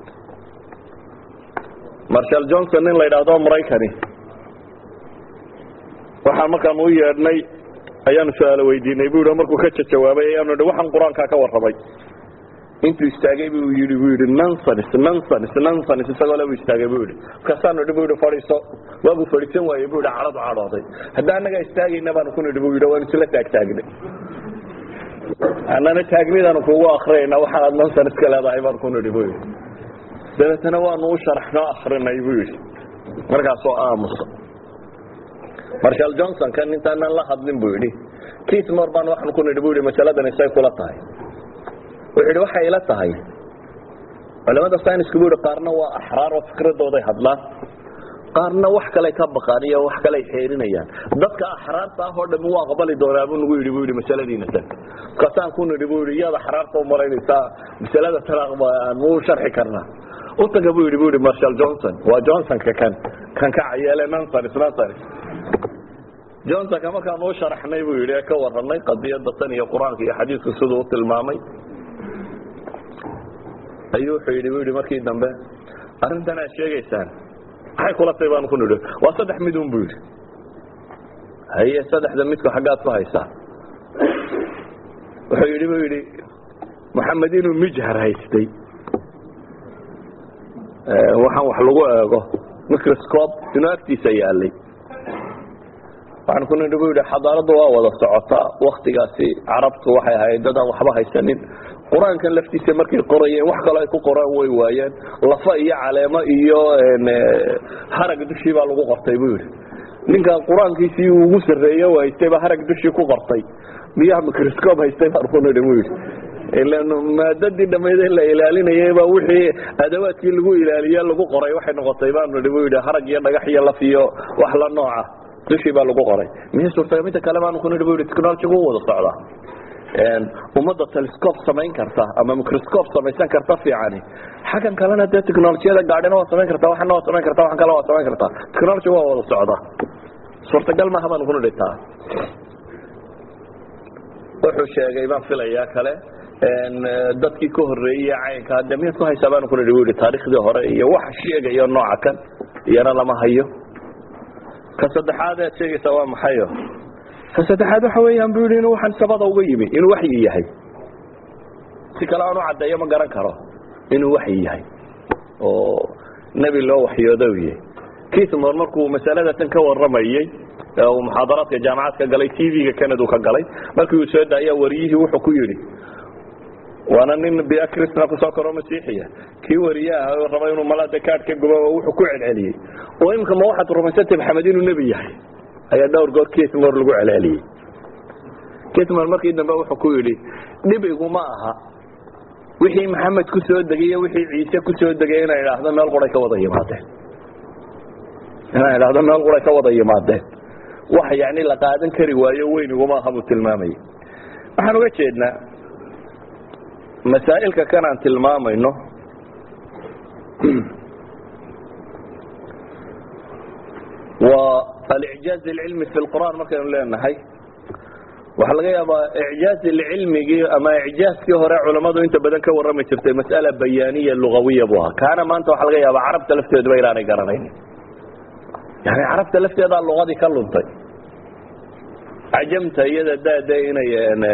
marshal johnson nin la yidhaahdo maraykani waxaan markaan u yeedhnay ayaanu su-aalo weydiinay bu yidhi markuu ka jawaabay ayaanu hi waxaan qur-aankaa ka warramay intuu istaagay bu yii bu yidhi nonsens nonsens nonsens isagoo le bu istaagay bu yidhi markaasaanu idhi bu yidhi fadhiiso waabuu fadhiisan waayey bu yidhi cadhadu cadhooday hadda annagaa istaagayna baanu ku nidhi bu yidhi waanu isla taagtaagnay annana taagnidaanu kugu akriyayna waxa aad nonsens ka leedahay baanu ku nidhi bu yidhi dabeetana waanu u sharaxnoo akrinay bu yidhi markaasoo aamusa marshal johnson kan intaanan la hadlin bu yidhi kismor baan waxaan ku nidhi bu yidhi masaladan isay kula tahay wuxuu yidhi waxay ila tahay culamada synisku bu yidhi qaarna waa axraar oo fikradooday hadlaan qaarna wax kaley ka baqaan iyo wax kaley xeerinayaan dadka axraarta ah oo dhami u aqbali doonaa buu nagu yidhi bu yidhi masaladiina tan markaasaan ku nidhi bu yidhi iyaad axraarta u malaynaysaa masalada tan aan muu sharxi karnaa u taga bu yidhi bu yidhi marshal johnson waa johnsonka kan kan ka cayeele nonsens nonsens johnsonka markaan u sharaxnay buu yidhi ee ka warranay qadiyada tan iyo qur-aanka iyo xadiisku siduu u tilmaamay ayuu wuxuu yidhi bu yidhi markii dambe arrintan aad sheegaysaan maxay kula tay baanu ku nidhi waa saddex midun bu yidhi haye saddexda midku xaggaad ku haysaa wuxuu yidhi bu yidhi maxamed inuu mijhar haystay waxaan wax lagu eego microscope inuu agtiisa yaalay waxaan ku nidhi bu yidhi xadaaraddu waa wada socotaa waktigaasi carabtu waxay ahayd dad aan waxba haysanin qur-aankan laftiisa markay qorayeen wax kaloo ay ku qoraan way waayeen lafa iyo caleemo iyo harag dushii baa lagu qortay buu yidhi ninkan qur-aankiisii ugu sarreeye u haystay baa harag dushii ku qortay miyaha microscope haystay baan ku nidhi buu yidhi maadadii dhammayde la ilaalinayay baa wixii adawaadkii lagu ilaaliye lagu qoray waxay noqotay baanu nidhi buu yidhi harag iyo dhagax iyo laf iyo wax la nooca dushii baa lagu qoray miya suurtaga midda kale baanu ku nidhi bu yidhi technologygu u wada socdaa ummadda telescope samayn karta ama microscope samaysan karta fiicani xaggan kalena dee technolojiyada gaadhina waa samayn karta waxana waa samayn karta waxan kale waa samayn karta technology waa wada socda suurtagal maaha baanu ku nidhi taa wuxuu sheegay baan filayaa kale dadkii ka horeeyey caynka de miyaad ku haysaa baanu ku nidhi bu yidhi taariikhdii hore iyo waxa sheegayo nooca kan iyana lama hayo ka saddexaad aad sheegaysaa waa maxayo ka saddexaad waxa weeyaan bu yidhi inuu waxaan sabada uga yimi inuu waxyi yahay si kale aan u caddeeyo ma garan karo inuu waxyi yahay oo nebi loo waxyoodo u yahay kismor markuu masalada tan ka warramayey uu muxaadaraadka jaamacad ka galay t v-ga canadu ka galay markii uu soo daaya wariyihii wuxuu ku yidhi waana nin bia crisna kusoo karo masiixiya kii wariye ah oo raba inuu malada kaad ka gubo oo wuxuu ku celceliyey oo imika ma waxaad rumaysantay maxamed inuu nebi yahay ayaa dhowr goor kismor lagu celceliyey kismor markii dambe wuxuu ku yidhi dhib iguma aha wixii maxamed ku soo degay iyo wixii ciise ku soo degay inay idhaahdo meel quray ka wada yimaadeen inay idhaahdo meel quray ka wada yimaadeen wax yani la qaadan kari waayo weyn iguma aha buu tilmaamayay waxaan uga jeednaa masaa'ilka kan aan tilmaamayno waa alicjaaz alcilmi fi lqur'aan markaynu leenahay waxaa laga yaabaa icjaaz ilcilmigii ama icjaazkii hore culammadu inta badan ka warrami jirtay mas'ala bayaaniya lugawiya buu ahaa kaana maanta waxaa laga yaabaa carabta lafteeduba inaanay garanayn yani carabta lafteedaa luqadii ka luntay cajamta iyada daada inay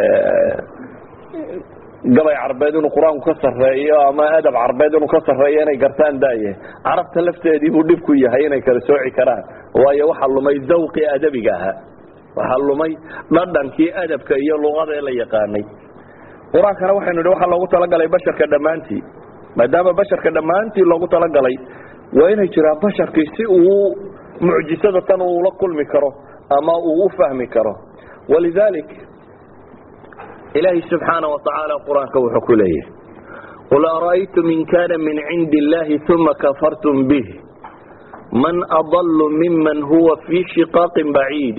gabay carbeed inuu qur-aanku ka sarreeyo ama adab carbeed inuu ka sarreeyo inay gartaan daaye carabta lafteedii buu dhib ku yahay inay kala sooci karaan waayo waxaa lumay zawqii adabiga ahaa waxaa lumay dhadhankii adabka iyo luqada ee la yaqaanay qur-aankana waxaynu idhi waxaa loogu talagalay basharka dhammaantii maadaama basharka dhammaantii loogu talagalay waa inay jiraan basharkii si uu mucjisada tan uula kulmi karo ama uu u fahmi karo walidalik ilaahi subxaana watacaala qur-aanka wuxuu ku leeyahy qul ara'aytum in kana min cindi illahi uma kafartum bih man adallu miman huwa fii shiqaaqin baciid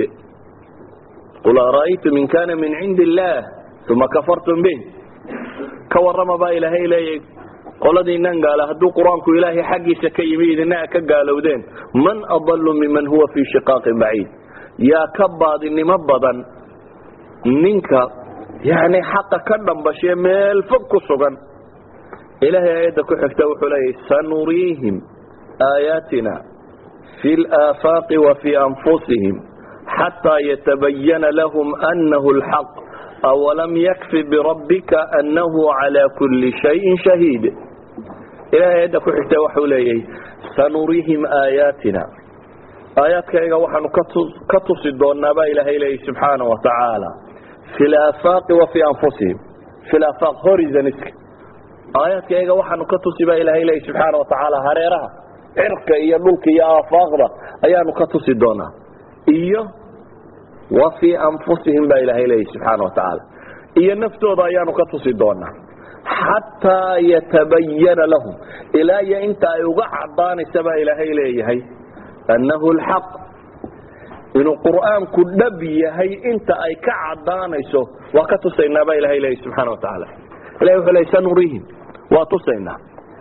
qul ara'aytum in kana min cindi illah uma kafartum bih ka warrama baa ilaahay leeyahy qoladiinan gaala hadduu qur-aanku ilaahay xaggiisa ka yimi idina ka gaalowdeen man adallu miman huwa fii shiqaaqin baciid yaa ka baadinimo badan ninka yani xaqa ka dhambashee meel fog ku sugan ilaahay aayadda ku xigta wuxuu leeyahy sanuriihim aayaatina fi laafaaqi wa fii anfusihim xataa yatabayana lahum anahu lxaq awalam yakfi birabbika anahu calaa kulli shayin shahiid ilahay aayadda ku xigta waxuu leeyahy sanuriihim aayaatina aayaadkayga waxaanu ka tusi doonaa baa ilaahay leeyahy subxaana wa tacaala fi laafaaqi wa fii anfusihim fi laafaaq horizoniska aayaadkayga waxaanu ka tusi baa ilaahay leeyahy subxaana wa tacaala hareeraha cirka iyo dhulka iyo aafaaqda ayaanu ka tusi doonaa iyo wa fii anfusihim baa ilaahay leeyahy subxaana wa tacaala iyo naftooda ayaanu ka tusi doonaa xataa yatabayana lahum ilaa iyo inta ay uga cadaanaysa baa ilaahay leeyahay annahu lxaq inuu qur'aanku dhab yahay inta ay ka cadaanayso waa ka tusaynaa baa ilahay leeyahy subxaana wa tacaala ilahi wuxuu leey sanuriihim waa tusaynaa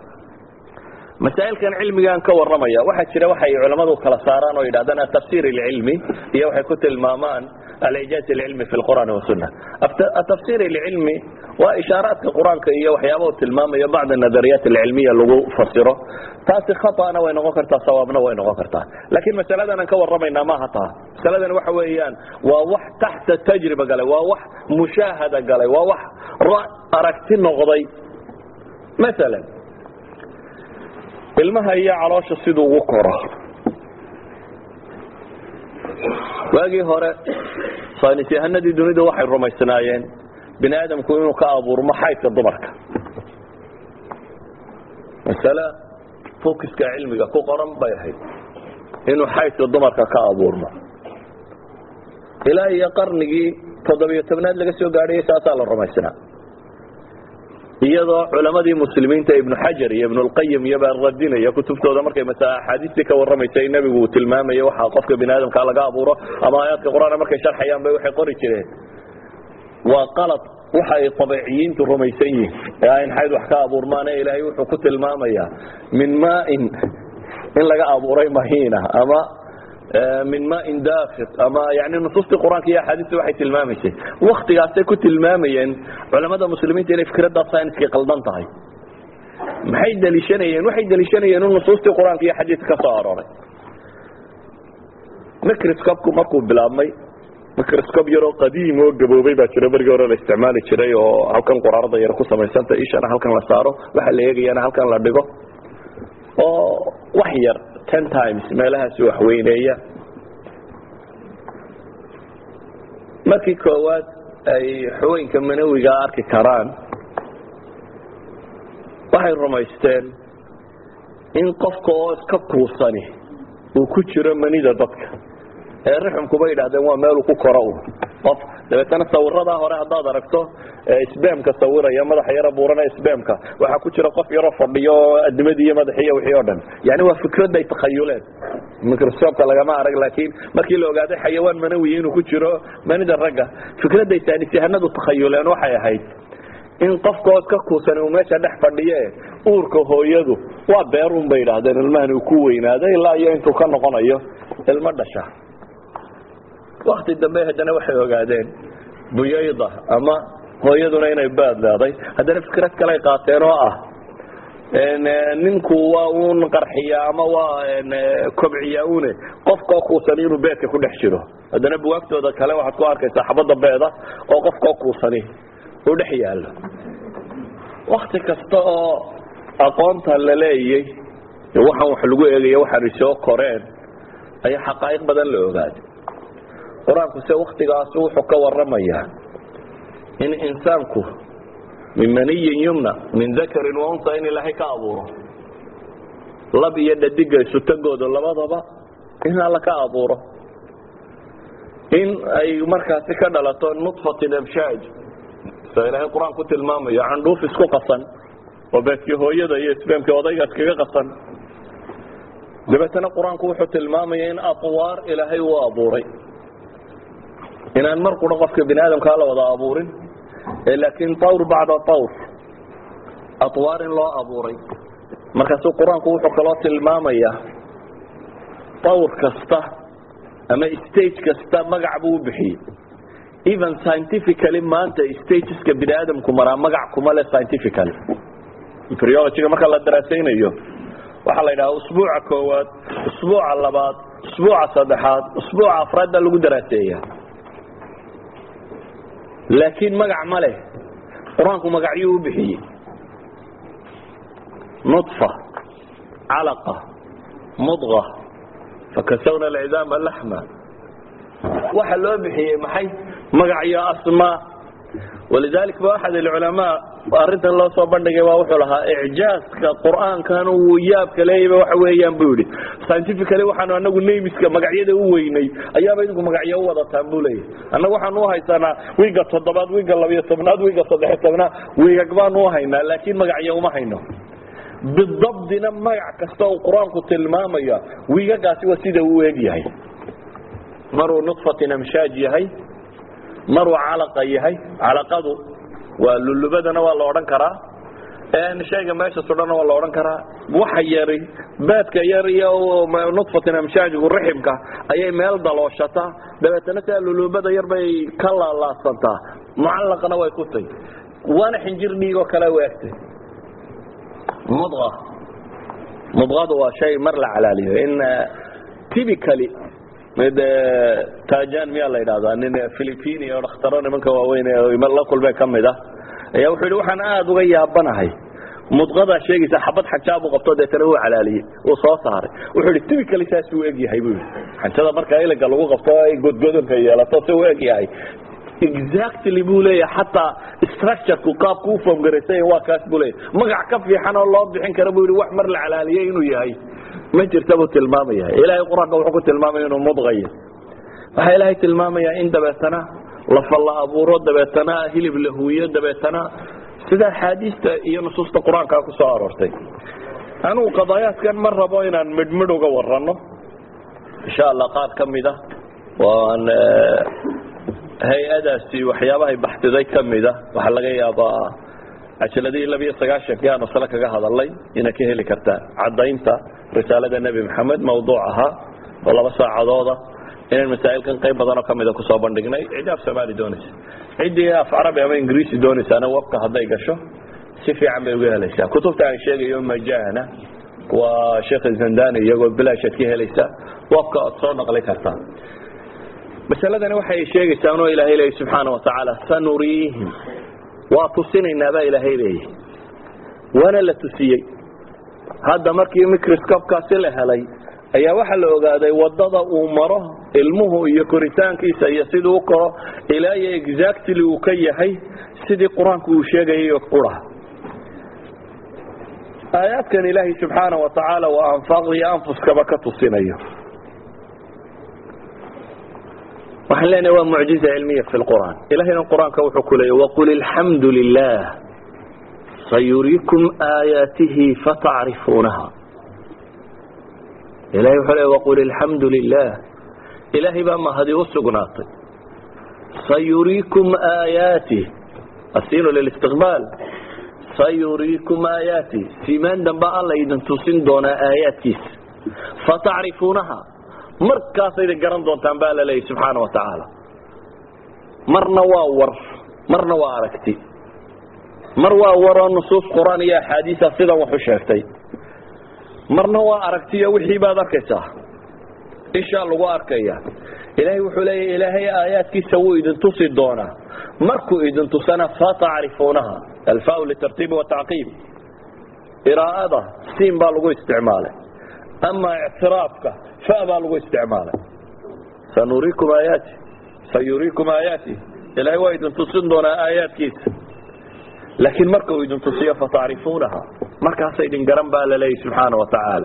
masaa'ilkan cilmigaan ka warramaya waxaa jira waxay culammadu kala saaraan oo yidhahdaan atafsir ilcilmi iyo waxay ku tilmaamaan alicjaaz ilcilmi fi lqur'aani wasunna atafsir ilcilmi waa ishaaraadka qur-aanka iyo waxyaaba uu tilmaamayo bacd nadariyaat alcilmiya lagu fasiro taasi khata'na way noqon kartaa sawaabna way noqon kartaa laakiin masaladan aan ka warramaynaa maaha taa masaladan waxa weeyaan waa wax taxta tajriba galay waa wax mushaahada galay waa wax aragti noqday maalan ilmaha iyo caloosha siduu ugu koro waagii hore saynis yahanadii dunidu waxay rumaysnaayeen bini aadamku inuu ka abuurmo xaydka dumarka masale fokiska cilmiga ku qoran bay ahayd inuu xaydka dumarka ka abuurmo ilaa iyo qarnigii toddobiyo tobnaad laga soo gaadhayay saasaa la rumaysnaa iyadoo culamadii muslimiinta ibnu xajar iyo ibnulqayim iyo baa radinaya kutubtooda markay masa axaadiistii ka warramaysay nebigu uu tilmaamaya waxa qofka bini aadamka laga abuuro ama aayaadka qur-aan markay sharxayaan bay waxay qori jireen waa qalad waxa ay abeeciyiintu rumaysan yihin ee ayn xayd wax ka abuurmaane ilaahay wuxuu ku tilmaamayaa min maain in laga abuuray mahiina ama min maain dafiq ama yani nusuustii qur-aanka iyo axaadiista waxay tilmaamaysay waktigaasay ku tilmaamayeen culamada muslimiinta inay fikradda syniskii qaldan tahay maxay daliishanayeen waxay daliishanayeen in nusuustii qur-aanka iyo xadiiska ka soo arooray microscopku markuu bilaabmay microscob yaroo qadiim oo gaboobay baa jiro berigii hore la isticmaali jiray oo halkan quraarada yar ku samaysanta ishana halkan la saaro waxa la eegayana halkan la dhigo oo wax yar ten times meelahaasi waxweyneeya markii koowaad ay xubooyinka manawiga arki karaan waxay rumaysteen in qofka oo iska kuusani uu ku jiro manida dadka ee rixumkuba yidhahdeen waa meeluu ku koro un qof dabeetana sawiradaa hore haddaad aragto sbamka sawiraya madaxa yaro buurana sbamka waxaa ku jira qof yaroo fadhiyo adimadii iyo madaxii iyo wixii o dhan yani waa fikrad ay takhayuleen microscopka lagama arag laakiin markii la ogaaday xayawaan manawiya inuu ku jiro manida ragga fikradday saanisyahanadu takhayuleen waxay ahayd in qofka oo iska kuusan uu meesha dhex fadhiye uurka hooyadu waa beerun bay yidhaahdeen ilmahan uu ku weynaado ilaa iyo intuu ka noqonayo ilmo dhasha wakti dambe haddana waxay ogaadeen buyayda ama hooyaduna inay baad leeday haddana fikrad kale ay qaateen oo ah ninku waa un qarxiya ama waa kobciya une qofkao kuusani inuu beedka ku dhex jiro haddana buwaagtooda kale waxaad ku arkaysaa xabadda beeda oo qofkao kuusani uu dhex yaallo wakti kasta oo aqoonta la leeyay waxaan wax lagu eegaya waxaanay soo koreen ayaa xaqaa'iq badan la ogaaday qur-aanku se waktigaas wuxuu ka waramayaa in insaanku min maniyin yumna min dakarin wa unsa in ilaahay ka abuuro lab iyo dhadiga isutagooda labadaba in alla ka abuuro in ay markaasi ka dhalato nutfatin amshaaj sa ilaahay qur-aan ku tilmaamayo candhuuf isku qasan oo beedkii hooyada iyo isbeemkii odayga iskaga qasan dabeetana qur-aanku wuxuu tilmaamaya in atwaar ilaahay uu abuuray inaan mar qura qofka bini aadamkaa la wada abuurin laakiin tawr bacda tawr atwaar in loo abuuray markaasuu qur-aanku wuxuu kaloo tilmaamayaa tawr kasta ama stage kasta magac buu u bixiyey even scientifically maanta stageska bini aadamku maraa magac kuma le scientifically embryologyga marka la daraasaynayo waxaa la yidhaha usbuuca koowaad usbuuca labaad usbuuca saddexaad usbuuca afraad baa lagu daraaseeya laakiin magac ma leh qur-aanku magacyuu u bixiyey nuطfa calaqa mudqa fakasawna alcidaama laxma waxa loo bixiyey maxay magacyo asmaa walidalik ba axad alculamaa arrintan loo soo bandhigay waa wuxuu lahaa icjaaska qur-aankan uu yaabka leeyaba waxa weeyaan buu yidhi scientifically waxaanu anagu namiska magacyada u weynay ayaaba idinku magacyo u wadataan buu leeyahy annagu waxaanu uhaysanaa wiiga toddobaad wiiga labiyo tobnaad wiiga saddexiyo tobnaad wiigag baanu uhaynaa laakiin magacyo uma hayno bidabdina magac kasta uu qur-aanku tilmaamaya wiigagaasi waa sida uu eg yahay maruu nudfatin amshaaj yahay maruu calaqa yahay calaqadu waa lulubadana waa la odhan karaa shayga meesha sudhana waa la odhan karaa waxa yari baadka yar iyo nudfatin amshaajgu riximka ayay meel dalooshataa dabeetana sidaa lulubada yar bay ka laalaasantaa mucallaqana way ku tay waana xinjir dhiigoo kale u egtay mudqa mudqadu waa shay mar la calaaliyo in typically mid tajan miyaa la yidhahdaa nin philipini oo dhakhtaro nimanka waaweyn la kulmee ka mid ah ayaa wuxuu yidhi waxaan aada uga yaabanahay mudqadaa sheegaysa xabad xajaabu qabto deetana uu calaaliyey uu soo saaray wuxuu ihi typically saas uu egyahay buu yidhi xanjada marka iliga lagu qabto ay godgodonka yeelato si uu egyahay exactly buu leeyahay xataa structureku qaabku u foomgaraysay waa kaas buu leeyahay magac ka fiican oo loo bixin kara buu yidhi wax mar la calaaliyey inuu yahay ma jirta buu tilmaamaya ilaahay qur-aanka wuxuu ku tilmaamaya inuu mudqayo waxaa ilaahay tilmaamayaa in dabeetana lafa la abuuro dabeetana hilib la huwiyo dabeetana sida axaadiista iyo nusuusta qur-aankaa ku soo aroortay anugu qadaayaadkan ma rabo inaan midhmidh uga warano insha allah qaar ka mida waan hay-adaasi waxyaabahay baxdiday ka mida waxaa laga yaabaa cajaladihii labiyo sagaashankii aanu sale kaga hadalay inaad ka heli kartaan caddaynta risaalada nebi maxamed mawduuc ahaa oo laba saacadooda inaan masaa'ilkan qayb badanoo ka mida kusoo bandhignay ciddii af soomaali doonaysa ciddii af carabi ama ingiriisi doonaysaana webka hadday gasho si fiican bay uga helaysaa kutubta aan sheegayo majana waa sheekh zandani iyagoo bilaashaad ka helaysa webka oad soo naqli kartaa masaladani waxay sheegaysaa inuu ilaahay leeyay subxaana watacaala sanuriihim waa tusinaynaa baa ilaahay leeyay waana la tusiyey hadda markii microscopkaasi la helay ayaa waxaa la ogaaday wadada uu maro ilmuhu iyo koritaankiisa iyo siduu u koro ilaa iyo exactly uu ka yahay sidii qur-aanku uu sheegayay oo qura aayaadkan ilaahay subxaana wa tacaala waa anfaaqda iyo anfuskaba ka tusinayo waxaan leenahay waa mucjiza cilmiya fi lqur'aan ilahayna qur-aanka wuxuu ku leeyay waqul ilxamdu lilah sayuriikum aayaatihi fatacrifuunaha ilahay wuxuu leey waqul ilxamdu lilah ilaahay baa mahadi u sugnaatay sayuriikum aayaatih asiinu lilistiqbaal sayuriikum aayaatih siimaan dambe alla idin tusin doonaa aayaadkiisa fatacrifuunaha markaasayda garan doontaan baa la leeyay subxaana wa tacaala marna waa war marna waa aragti mar waa waroo nusuus qur-aan iyo axaadiisa sidan wax u sheegtay marna waa aragtiyo wixii baad arkaysaa ishaa lagu arkaya ilaahay wuxuu leeya ilaahay aayaadkiisa wuu idin tusi doonaa markuu idin tusana fatacrifuunaha alfau litartiibi watacqiib iraa'ada siin baa lagu isticmaalay ama ictiraafka fa baa lagu isticmaalay sanuriikum aayaati sayuriikum aayaati ilaahay waa idin tusin doonaa aayaadkiisa laakiin marka uu idin tusiyo fatacrifuunaha markaasa idin garan baa la leeyay subxaana wa tacaala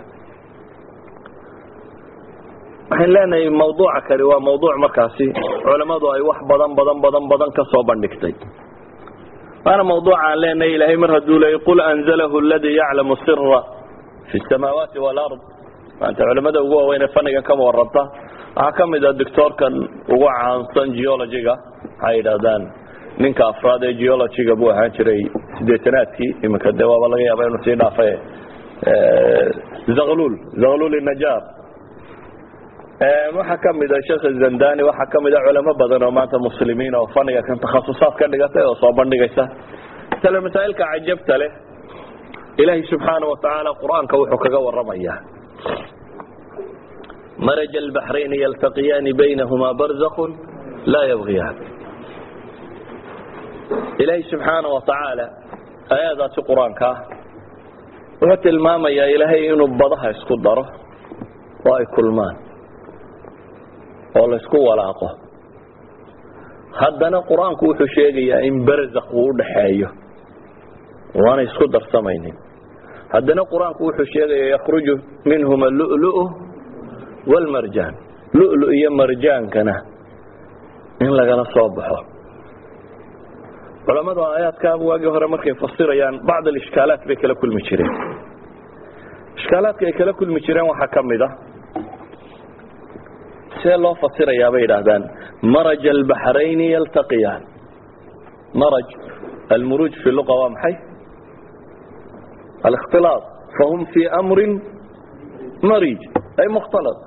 waxaan leenahay mawduuca kani waa mawduuc markaasi culammadu ay wax badan badan badan badan ka soo bandhigtay waana mawduuca aan leenahay ilaahay mar hadduu leeyay qul anzalahu aladii yaclamu sira fi samaawaati walard maanta culamada ugu waaweynee fannigan kama waranta waxaa ka mid a doctoorkan ugu caansan geologiga waxay yidhahdaan ninka afraad ee geologiga buu ahaan jiray sideetanaadkii iminka dee waaba laga yaaba inuu sii dhaafa zaklul zaklul najar waxaa ka mid a sheekh zandani waxaa ka mid a culamo badan oo maanta muslimiin oo faniga kan takhasusaad ka dhigatay oo soo bandhigaysa masale masaa'ilka cajabta leh ilaahay subxaana wa tacaala qur-aanka wuxuu kaga waramayaa maraj albaxrayni yaltaqiyaani baynahumaa barzakun laa yabgiyaan ilaahay subxaana wa tacaala aayadaasi qur-aanka ah wuxuu tilmaamayaa ilaahay inuu badaha isku daro oo ay kulmaan oo laysku walaaqo haddana qur-aanku wuxuu sheegayaa in barzak uu udhaxeeyo waanay isku darsamaynin haddana qur-aanku wuxuu sheegayaa yakhruju minhuma lulu wlmarjaan lulu iyo marjaankana in lagala soo baxo culamadu aayaadkaa waagii hore markay fasirayaan bacd alishkaalaat bay kala kulmi jireen ishkaalaadka ay kala kulmi jireen waxaa ka mid a see loo fasirayaa bay yidhaahdaan maraj albaxrayni yaltaqiyaan maraj almuruuj fi luqa waa maxay alikhtilaaط fahum fii amrin marij ay mukhtalط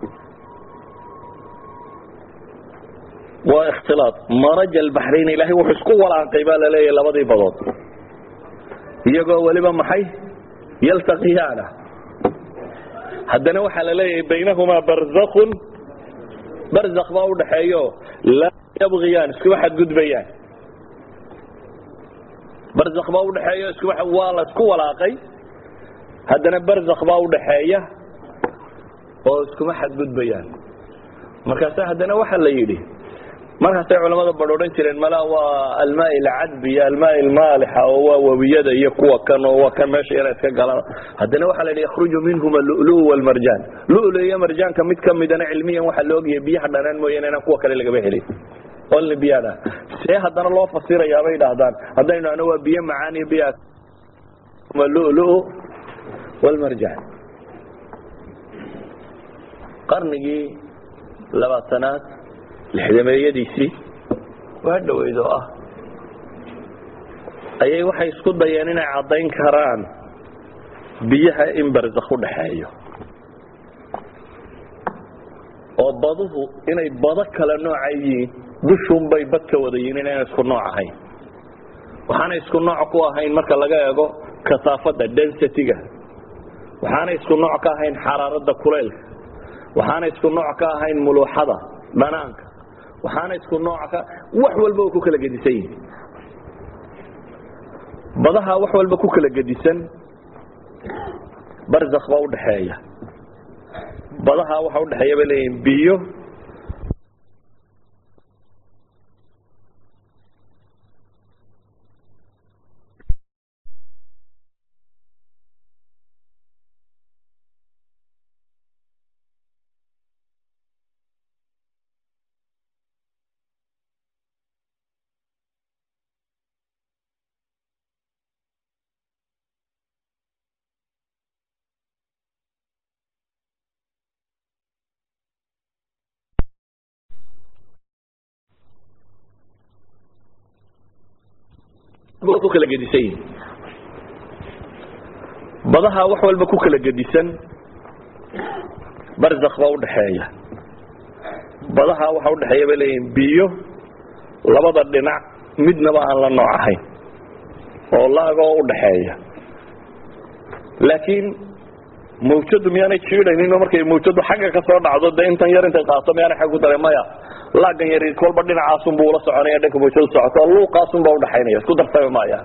waa ikhtilaaط maraj albaxrayn ilahay wuxuu isku walaaqay baa laleeyahay labadii badood iyagoo weliba maxay yaltaqiyaana haddana waxaa la leeyahay baynahumaa barzakun barzak baa udhaxeeyo laa yabgiyaan iskuma xadgudbayaan barzakh baa udhaxeeya isku waa la isku walaaqay haddana barzakh baa udhaxeeya oo iskuma xadgudbayaan markaasa haddana waxa la yidhi markaasay culamada bar odhan jireen mala waa almaa alcadbi iyo almaa almaalixa oo waa webiyada iyo kuwa kan oo waa kan meesha yara iska galaan haddana waxaa la yidhi yakhruju minhuma lulu walmarjaan lulu iyo marjaanka mid kamidana cilmiyan waxaa la ogyahay biyaha dhanaan mooyaane inaan kuwa kale lagaba helin only biyana see haddana loo fasirayaa bay dhahdaan haddaynu ano waa biyo macaan iyo biya lulu walmarjaan qarnigii labaatanaad lixdameeyadiisii waa dhaweyd oo ah ayay waxay isku dayeen inay caddayn karaan biyaha in barzakh u dhaxeeyo oo baduhu inay bado kale nooca yihiin dushunbay bad ka wada yihiin inayna isku nooc ahayn waxaanay isku nooc ku ahayn marka laga eego kasaafada density-ga waxaanay isku nooc ka ahayn xaraaradda kuleylka waxaanay isku nooc ka ahayn muluuxada dhanaanka waxaana isku nooc ka wax walba oo ku kala gedisan yihin badaha wax walba ku kala gedisan barzakh baa udhaxeeya badaha waxa udhaxeeya bay leeyihin biyo ku kala gedisan yihin badaha wax walba ku kala gedisan barzakh baa udhaxeeya badaha waxa udhaxeeya bay leeyihin biyo labada dhinac midnaba aan la nooc ahayn oo laagoo udhaxeeya laakiin mawjadu miyaanay jiidhaynin markay mawjadu xagga ka soo dhacdo de intan yar intay qaato miyaanay xag ku daray maya laagan yar kolba dhinacaasun buu ula soconaya dhanka mawjadu socoto luuqaasun baa udhaxaynaya isku darsami maaya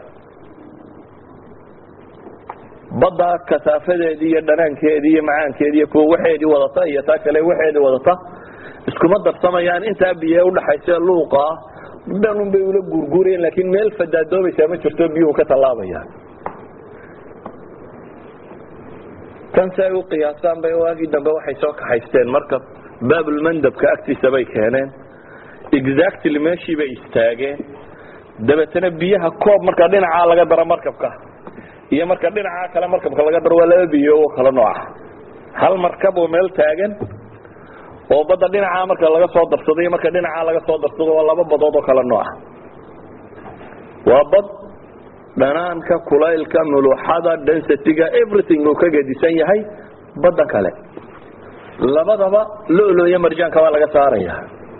badda kasaafadeedii iyo dhanaankeedii iyo macaankeedii iyo kuwa waxeedii wadata iyo taa kale waxeedii wadata iskuma darsamayaan intaa biye udhaxaysa luuqaa dhanun bay ula guurguurayeen laakiin meel fadaadoobaysaa ma jirto biyuhu ka tallaabayaan tan si ay u qiyaasaan bay waagii dambe waxay soo kaxaysteen marka baabulmandabka agtiisa bay keeneen exactly meeshii bay istaageen dabeetana biyaha koob marka dhinacaa laga daro markabka iyo marka dhinacaa kale markabka laga daro waa laba biyo oo kala nooca hal markab oo meel taagan oo badda dhinacaa marka laga soo darsado iyo marka dhinacaa laga soo darsado waa laba badood oo kala nooca waa bad dhanaanka kulaylka muluuxada densitiga everything uu ka gedisan yahay badda kale labadaba lolo iyo marjaanka waa laga saaraya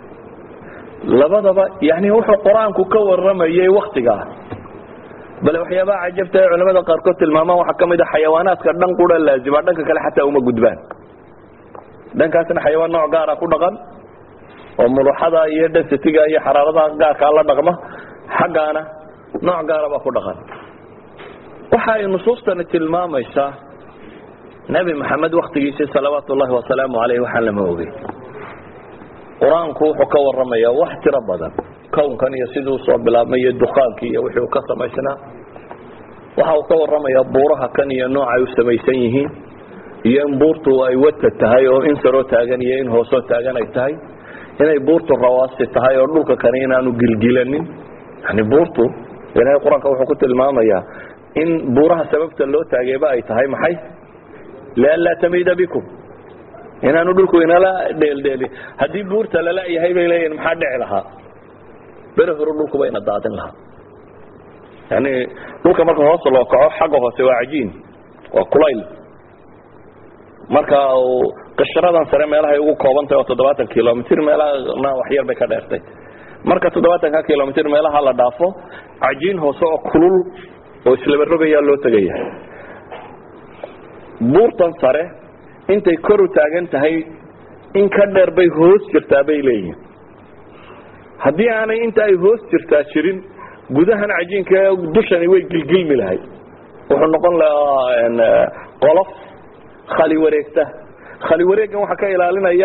labadaba yani wuxuu qur-aanku ka waramayay waktigaa bale waxyaabaha cajabta ee culamada qaarkood tilmaamaan waxaa ka mid a xayawaanaadka dhan qura laazima dhanka kale xataa uma gudbaan dhankaasna xayawaan nooc gaara ku dhaqan oo muluuxada iyo densitiga iyo xaraaradaha gaarkaa la dhaqma xaggaana nooc gaara baa ku dhaqan waxa ay nusuustani tilmaamaysaa nebi maxamed waktigiisii salawaatu ullahi wasalaamu aleyh waxaan lama ogey qur-aanku wuxuu ka waramayaa wax tiro badan kownkan iyo sidii usoo bilaabmay iyo dukaankii iyo wixii uu ka samaysnaa waxa uu ka waramayaa buuraha kan iyo nooc ay u samaysan yihiin iyo in buurtu ay wata tahay oo in saroo taagan iyo in hoosoo taagan ay tahay inay buurtu rawaasi tahay oo dhulka kani inaanu gilgilanin yani buurtu ilahay qur-aanka wuxuu ku tilmaamayaa in buuraha sababta loo taageeba ay tahay maxay lianlaa tamida bikum inaanu dhulku inala dheeldheelin haddii buurta lala-yahay bay leeyihin maxaa dhici lahaa bere hore dhulkuba ina daadin lahaa yani dhulka marka hoos loo kaco xagga hoose waa cajiin waa kulayl marka qishradan sare meelahay ugu koobantahy oo toddobaatan kilomitr meelahana waxyar bay ka dheertay marka toddobaatanka kilomitr meelaha la dhaafo cajiin hoose oo kulul oo islaba rogayaa loo tegaya buurtan sare intay kor u taagan tahay in ka dheer bay hoos jirtaa bay leeyihin haddii aanay inta ay hoos jirtaa jirin gudahan cajiinka dushani way gilgilmi lahay wuxuu noqon lahaa qolof khali wareegta khali wareeggan waxaa ka ilaalinaya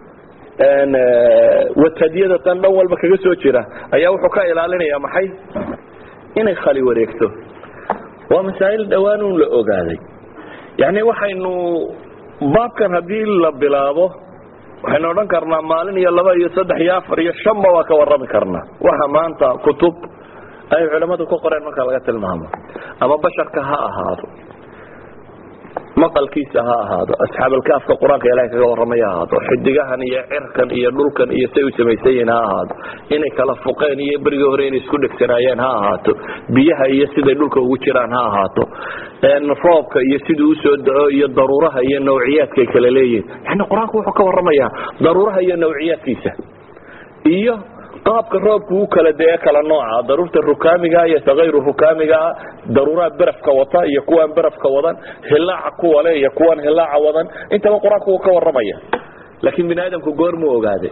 watadyada tan dhan walba kaga soo jira ayaa wuxuu ka ilaalinaya maxay inay khali wareegto waa masaa'il dhowaan un la ogaaday yani waxaynu baabkan haddii la bilaabo waxaynu odhan karnaa maalin iyo laba iyo saddex iyo afar iyo shanba waa ka warrami karnaa waxa maanta kutub ay culamadu ka qoreen marka laga tilmaamo ama basharka ha ahaado maqalkiisa ha ahaado asxaabalkaafka qur-aanka ilahay kaga warramay ha ahaado xidigahan iyo cirkan iyo dhulkan iyo say u samaysan yihiin ha ahaado inay kala fuqeen iyo berigii hore inay isku dhegsanaayeen ha ahaato biyaha iyo siday dhulka ugu jiraan ha ahaato roobka iyo siduu usoo da-o iyo daruuraha iyo nawciyaadkay kala leeyihin yani qur-aanku wuxuu ka warramayaa daruuraha iyo nawciyaadkiisa iyo qaabka roobku u kala dee kala nooca daruurta rukaamiga iyo takayru rukaamiga daruuraha berafka wata iyo kuwaan berafka wadan hilaaca kuwale iyo kuwaan hilaaca wadan intaba qur-aanku uu ka warramaya laakiin bini aadamku goormuu ogaaday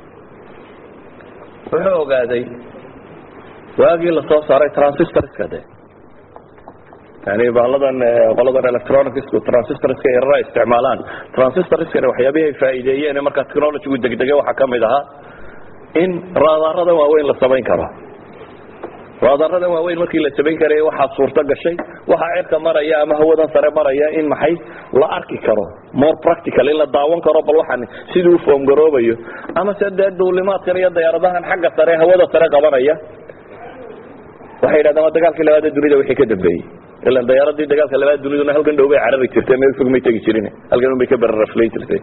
wuxuu ogaaday waagii lasoo saaray transistorska de yani baaladan qoladan electronicsku transistorska yarara isticmaalaan transistorskana waxyaabihi ay faa'iideeyeen markaa technologygu degdege waxaa kamid ahaa in raadaaradan waaweyn la samayn karo raadaaradan waaweyn markii la samayn karay waxaa suurto gashay waxaa cirka maraya ama hawadan sare maraya in maxay la arki karo more practical in la daawan karo bal waxaan sidii u foomgaroobayo ama se dee duulimaadkan iyo dayaaradahan xagga sare hawada sare qabanaya waxay yidhahdeen waa dagaalkii labaad ee dunida wixii ka dambeeyey ilan dayaaradii dagaalka labaad duniduna halkan dhow bay carari jirtay meel fog may tegi jirin halkan un bay ka beraraflay jirtay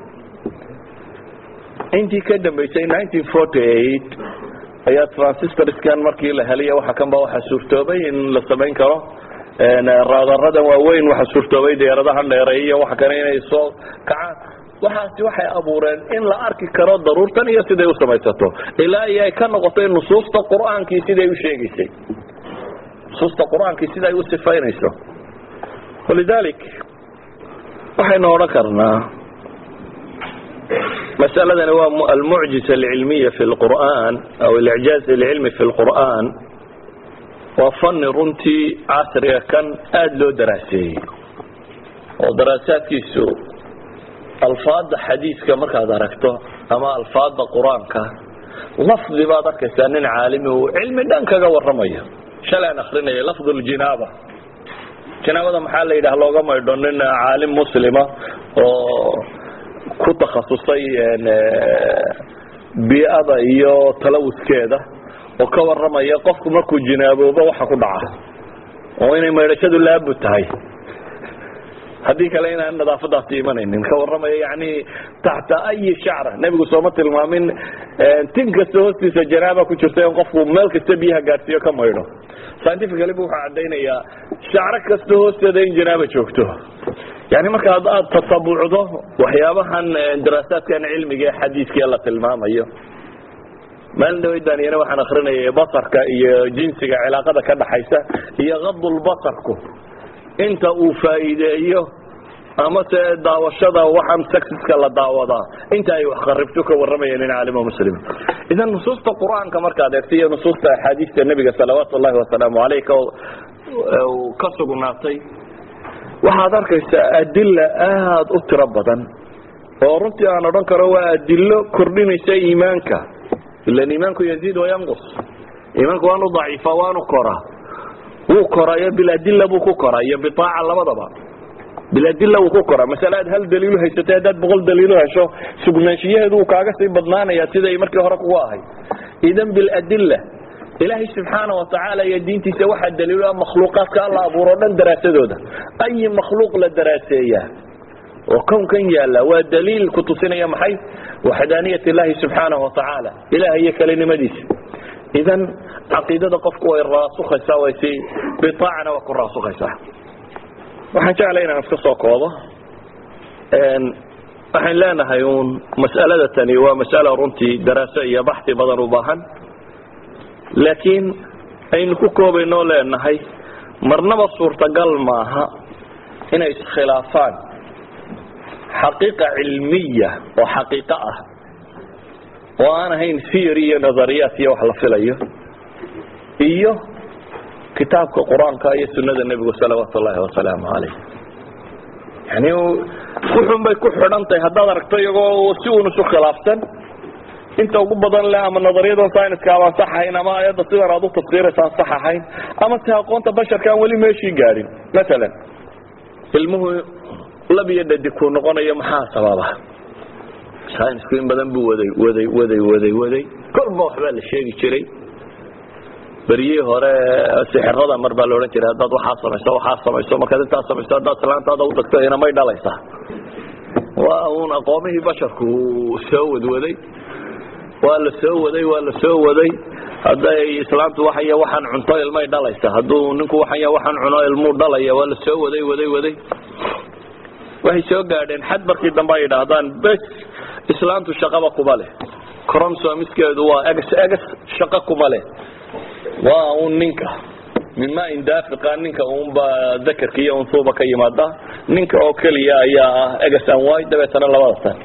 intii ka dambeysay nineteen forty eight ayaa transistorskan markii la heliya waxa kan ba waxaa suurtoobay in la samayn karo raadaradan waaweyn waxaa suurtoobay diyaaradahan dheereey iyo waxa kale inay soo kacaan waxaasi waxay abuureen in la arki karo daruurtan iyo siday u samaysato ilaa iyo ay ka noqotay nusuusta qur-aankii siday u sheegaysay nusuusta qur-aankii sida ay u sifaynayso walidalik waxaynu odhan karnaa masaladani waa almucjiza alcilmiya fi lqur'an aw alicjaaz alcilmi fi lqur'an waa fani runtii casriga kan aada loo daraaseeyey oo daraasaadkiisu alfaada xadiiska markaad aragto ama alfaada qur-aanka lafdi baad arkaysaa nin caalimi uu cilmi dhan kaga waramayo shalay aan akrinaya lafd ljinaaba jinaabada maxaa la yidhaha looga maydho nin caalim muslima oo ku takhasusay bii'ada iyo talawuskeeda oo ka warramaya qofku markuu jinaaboobo waxa ku dhaca oo inay maydhashadu laabu tahay haddii kale inaan nadaafadaasi imanaynin ka warramaya yani taxta ayi shacra nebigu sooma tilmaamin tin kasta hoostiisa janaaba ku jirta in qofku meel kasta biyaha gaadhsiiyo ka maydho scientifically bu wuxuu caddaynayaa shacro kasta hoosteeda in janaaba joogto yani marka aad tatabucdo waxyaabahan daraasaadkan cilmiga ee xadiiskii la tilmaamayo maalin dhawaydaan waxaan akrinayay basarka iyo jinsiga cilaaqada ka dhaxaysa iyo kadulbasarku inta uu faa'iideeyo ama se daawashada waxaan sexiska la daawadaa inta ay wax qaribto ka warramayeen nin caalimo muslim idan nusuusta qur-aanka markaad eegto iyo nusuusta axaadiista nebiga salawaatu ullahi wasalaamu caleyh ka sugnaatay waxaad arkaysaa adila aada u tiro badan oo runtii aan odhan karo waa adilo kordhinaysa iimaanka ilan iimaanku yaziid wayanqus iimaanku waanu daciifa waanu koraa wuu korayo biladila buu ku koraa iyo biaaca labadaba biladila wuu ku koraa masale aad hal daliilu haysatay haddaad boqol daliilu hesho sugnaanshiyaheedu uu kaaga sii badnaanaya siday markii hore kugu ahay idan biladila ilaahay subxaana watacaala iyo diintiisa waxaa daliilo ah makhluuqaadka alla abuuro o dhan daraasadooda ayi makhluuq la daraaseeyaa oo kownkan yaalla waa daliil ku tusinaya maxay waxdaaniyat illaahi subxaanahu watacaala ilaah iyo kelinimadiisa idan caqiidada qofku way raasukaysaa way si biaacana waa ku raasukaysaa waxaan jeclay inaan iska soo koobo waxaan leenahay uun mas'alada tani waa mas'ala runtii daraaso iyo baxi badan u baahan laakiin aynu ku koobaynoo leenahay marnaba suurtagal maaha inay iskhilaafaan xaqiiqa cilmiya oo xaqiiqo ah oo aan ahayn theory iyo nazariyaat iyo wax la filayo iyo kitaabka qur-aanka iyo sunada nebigu salawaatu ullaahi wasalaamu calayh yani wuxun bay ku xidhan tahay haddaad aragto iyagoo si uun isu khilaafsan inta ugu badan leh ama nadariyadan syniska abaan sax ahayn ama ayadda sidan aad u tafsiiraysaan sax ahayn ama si aqoonta basharka aan weli meeshii gaadhin masalan ilmuhu lab iyo dhadig kuu noqonayo maxaa sababa synisku in badan buu waday waday waday waday waday kolba waxbaa la sheegi jiray beryihii hore sixirada mar baa la odhan jiray haddaad waxaa samayso waxaa samayso markaad intaas samayso haddaad islaantaada u tagto inamay dhalaysaa waa uun aqoomihii basharku soo wadwaday waa la soo waday waa la soo waday hadday islaamtu waxay waxaan cunto ilmay dhalaysa hadduu ninku waxay waxaan cuno ilmuu dhalaya waa la soo waday waday waday waxay soo gaadheen xad markii dambe ay yidhaahdaan bes islaamtu shaqaba kuma leh cromsomiskeedu waa egs egs shaqo kuma leh waa un ninka mima indaafiqa ninka unba dakarka iyo unsuuba ka yimaada ninka oo keliya ayaa ah egs an y dabeetana labada tan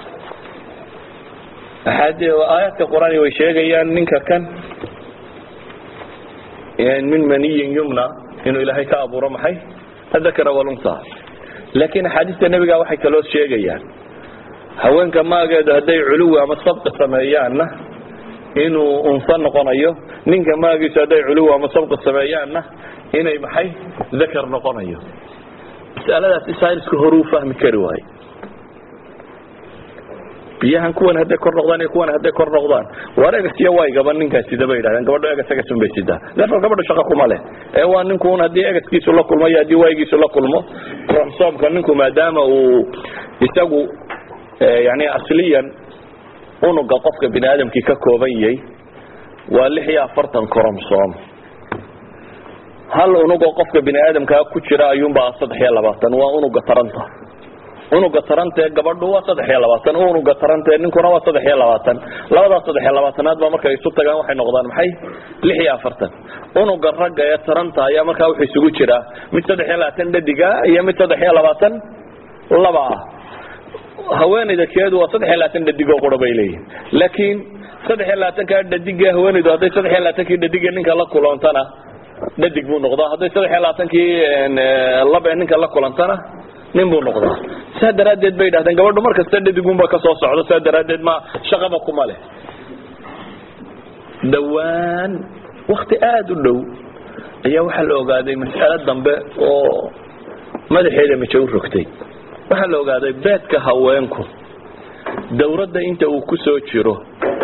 aayaadka qur-aan way sheegayaan ninka kan min maniyin yumna inuu ilaahay ka abuuro maxay adakara walunsa laakiin axaadiista nebiga waxay kaloo sheegayaan haweenka maageedu hadday culuwi ama sabqi sameeyaanna inuu unsa noqonayo ninka maagiisu hadday culuwi ama sabqi sameeyaanna inay maxay dakar noqonayo masaladaasi saynisku horuu fahmi kari waayo biyahan kuwan hadday kor noqdaan iyo kuwan hadday kor noqdaan waar egas iyo waygaba ninkaas sida bay yidhahdeen gabadho egas egas un bay sidaa therefore gabadho shaqo kuma leh ee waa ninkuun haddii egaskiisu la kulmo iyo haddii waygiisu la kulmo cromsomka ninku maadaama uu isagu yani asliyan unuga qofka bini aadamkii ka kooban yahay waa lix iyo afartan cromsom hal unugoo qofka bini aadamkaa ku jira ayuunbaa saddex iyo labaatan waa unuga taranta unuga tarantee gabadhu waa saddex iyo labaatan unuga tarantee ninkuna waa saddex iyo labaatan labadaas saddex iyo labaatanaad baa markay isu tagaan waxay noqdaan maxay lix iyo afartan unuga ragga ee taranta ayaa markaa wuxuu isugu jiraa mid saddex iyo labaatan dhadiga iyo mid saddex iyo labaatan laba ah haweenayda keedu waa saddex iyo labaatan dhadigoo qura bay leeyihin laakiin saddex iyo labaatankaa dhadigee haweenaydu hadday saddex iyo labaatankii dhadigee ninka la kulantana dhadig buu noqdaa hadday saddex iyo labaatankii labee ninka la kulantana nin buu noqdaa saa daraaddeed bay yidhahdeen gabadhu mar kasta dhadigunba ka soo socdo saa daraaddeed ma shaqaba kuma leh dhowaan wakti aada u dhow ayaa waxaa la ogaaday mas'alo dambe oo madaxeeda maje u rogtay waxaa la ogaaday beedka haweenku dawladda inta uu ku soo jiro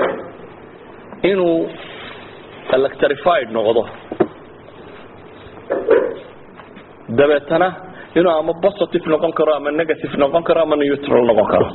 inuu electrified noqdo dabeetana inuu ama positive noqon karo ama negative noqon karo ama neutral noqon karo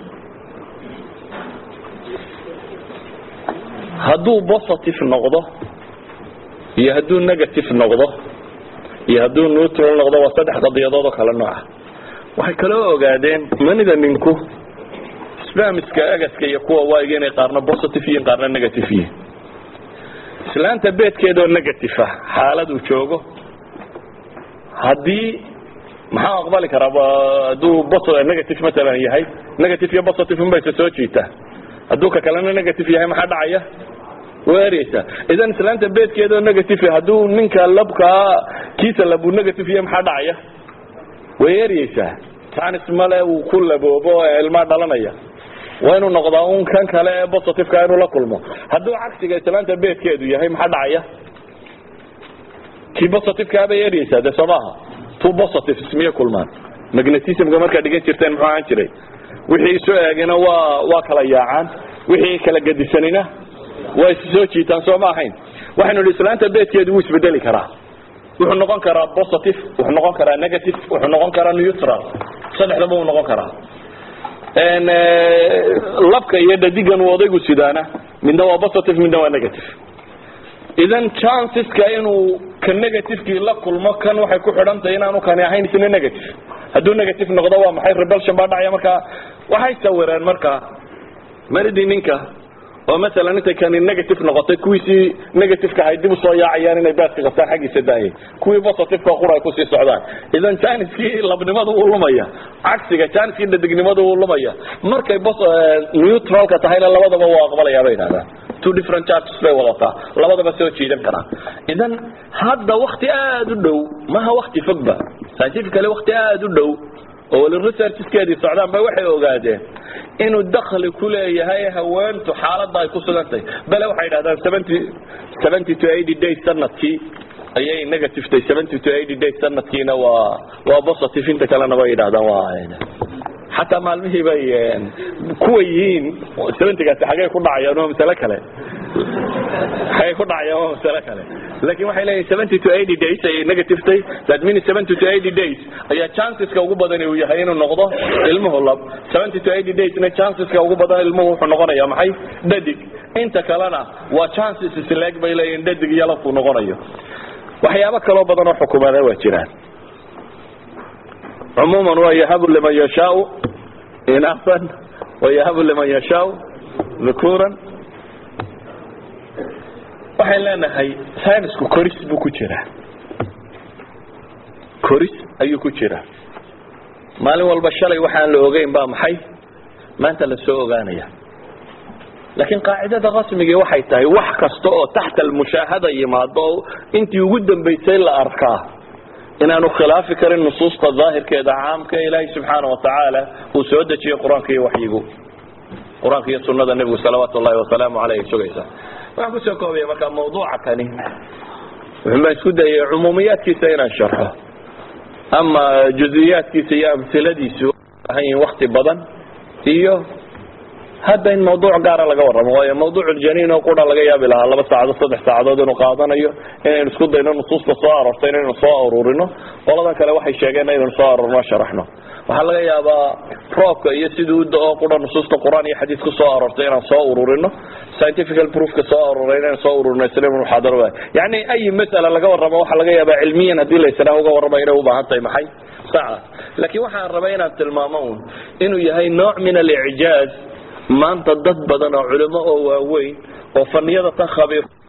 hadduu positive noqdo iyo hadduu negative noqdo iyo hadduu neutral noqdo waa saddex qadiyadood oo kale nooca waxay kaloo ogaadeen manida ninku spamiska agaska iyo kuwa waayga inay qaarna positive yihiin qaarna negative yihiin islaanta beedkeedoo negative ah xaaladuu joogo haddii maxaa aqbali karaa hadduu negative maalan yahay negative iyo positive unbaysa soo jiitaa hadduu ka kalena negative yahay maxaa dhacaya way ereysaa idan islaanta beedkeedoo negative hadduu ninka labkaa kiisa labuu negative yahay maxaa dhacaya way eryeysaa tanis male uu ku laboobo ee ilmaa dhalanaya waa inuu noqdaa un kan kale ee positiveka inuu la kulmo hadduu cagsiga islaanta beedkeedu yahay maxaa dhacaya kii positiveka bay eryeysaa dee soo maaha two positives miyay kulmaan magnetismka markaad dhigan jirteen muxuu ahaan jiray wixii isu eegina waa waa kala yaacaan wixii kala gedisanina waa is soo jiitaan soo ma ahayn waxaynu idhi islaanta beedkeedu wuu isbedeli karaa wuxuu noqon karaa positive wuxuu noqon karaa negative wuxuu noqon karaa neutral saddexdaba uu noqon karaa labka iyo dhadigan uu odaygu sidaana midna waa positive midna waa negative idan chanceska inuu ka negativekii la kulmo kan waxay ku xidhan tahay inaanu kani ahayn isna negative hadduu negative noqdo waa maxay rebelsion baa dhacaya markaa waxay sawireen markaa manidii ninka oo masalan intay kani negative noqotay kuwiisii negativeka ahay dib usoo yaacayaan inay baaska qabtaan xaggiisa daayay kuwii positiveka qura ay kusii socdaan idan janiskii labnimadu uu lumaya cagsiga janiskii dhadignimadu uu lumaya markay neutralka tahayna labadaba waa aqbalaya bay yidhahdaan two different charges bay wadataa labadaba soo jiidan karaa idan hadda wakti aada u dhow maha wakti fogba scientifically wakti aada u dhow oo wali researchskeedii socdaan ba waxay ogaadeen inuu dakli ku leeyahay haweentu xaaladda ay ku sugantahay bale waxay dhahdaan seventy seventy to eighty days sanadkii ayay negative tay seventy to eighty days sanadkiina waa waa positive inta kalena bay yidhahdaan waa xataa maalmihii bay kuwa yihiin seventygaasi xagee ku dhacayaan waa masale kale xagee ku dhacayaan waa masale kale laakin waxay leeyihin seventy to eighty days ayay negative tay that means seventy to eighty days ayaa chanceska ugu badan uu yahay inuu noqdo ilmuhu lab seventy to eighty daysna chanceska ugu badan ilmuhu wuxuu noqonaya maxay dhadig inta kalena waa chances isleeg bay leeyihin dhadig iyo labkuu noqonayo waxyaabo kaloo badan oo xukumaada waa jiraan cumuuman waa yahabu liman yashaau inafan wayahabu liman yashaau dhukuuran waxayn leenahay synisku koris buu ku jiraa koris ayuu ku jiraa maalin walba shalay waxaan la ogeyn baa maxay maanta la soo ogaanaya laakiin qaacidada rasmigii waxay tahay wax kasta oo taxta almushaahada yimaado oo intii ugu dambaysay la arkaa inaanu khilaafi karin nusuusta daahirkeeda caamka ee ilaahay subxaana watacaala uu soo dejiyey qur-aanka iyo waxyigu qur-aanka iyo sunada nebigu salawaatu ullahi wasalaamu caleyh sugaysa waxaan kusoo koobaya markaa mawduuca kani wuxun baan isku dayay cumuumiyaadkiisa inaan sharxo ama juziyaadkiisa iyo amhiladiisu ahan yihin wakti badan iyo hadda in mawduuc gaara laga warramo waayo mawduuculjaniin oo qura laga yaabi lahaa laba saacadood saddex saacadood inuu qaadanayo inaynu isku dayno nusuusta soo aroortay inaynu soo ururino qoladan kale waxay sheegeen inaynu soo aroorno sharaxno waxaa laga yaabaa roobka iyo sidii u da-oo qura nusuusta qur-aan iyo xadiis ku soo aroortay inaan soo ururino scientifical proofka soo aroray inaan soo ururino isla muxaadaro waay yani ay masala laga warramo waxaa laga yaabaa cilmiyan haddii la israa uga warrama inay u baahan tahay maxay sacaas laakiin waxaan rabay inaan tilmaamo un inuu yahay nooc min alicjaaz maanta dad badan oo culimo oo waaweyn oo faniyada tan khabiir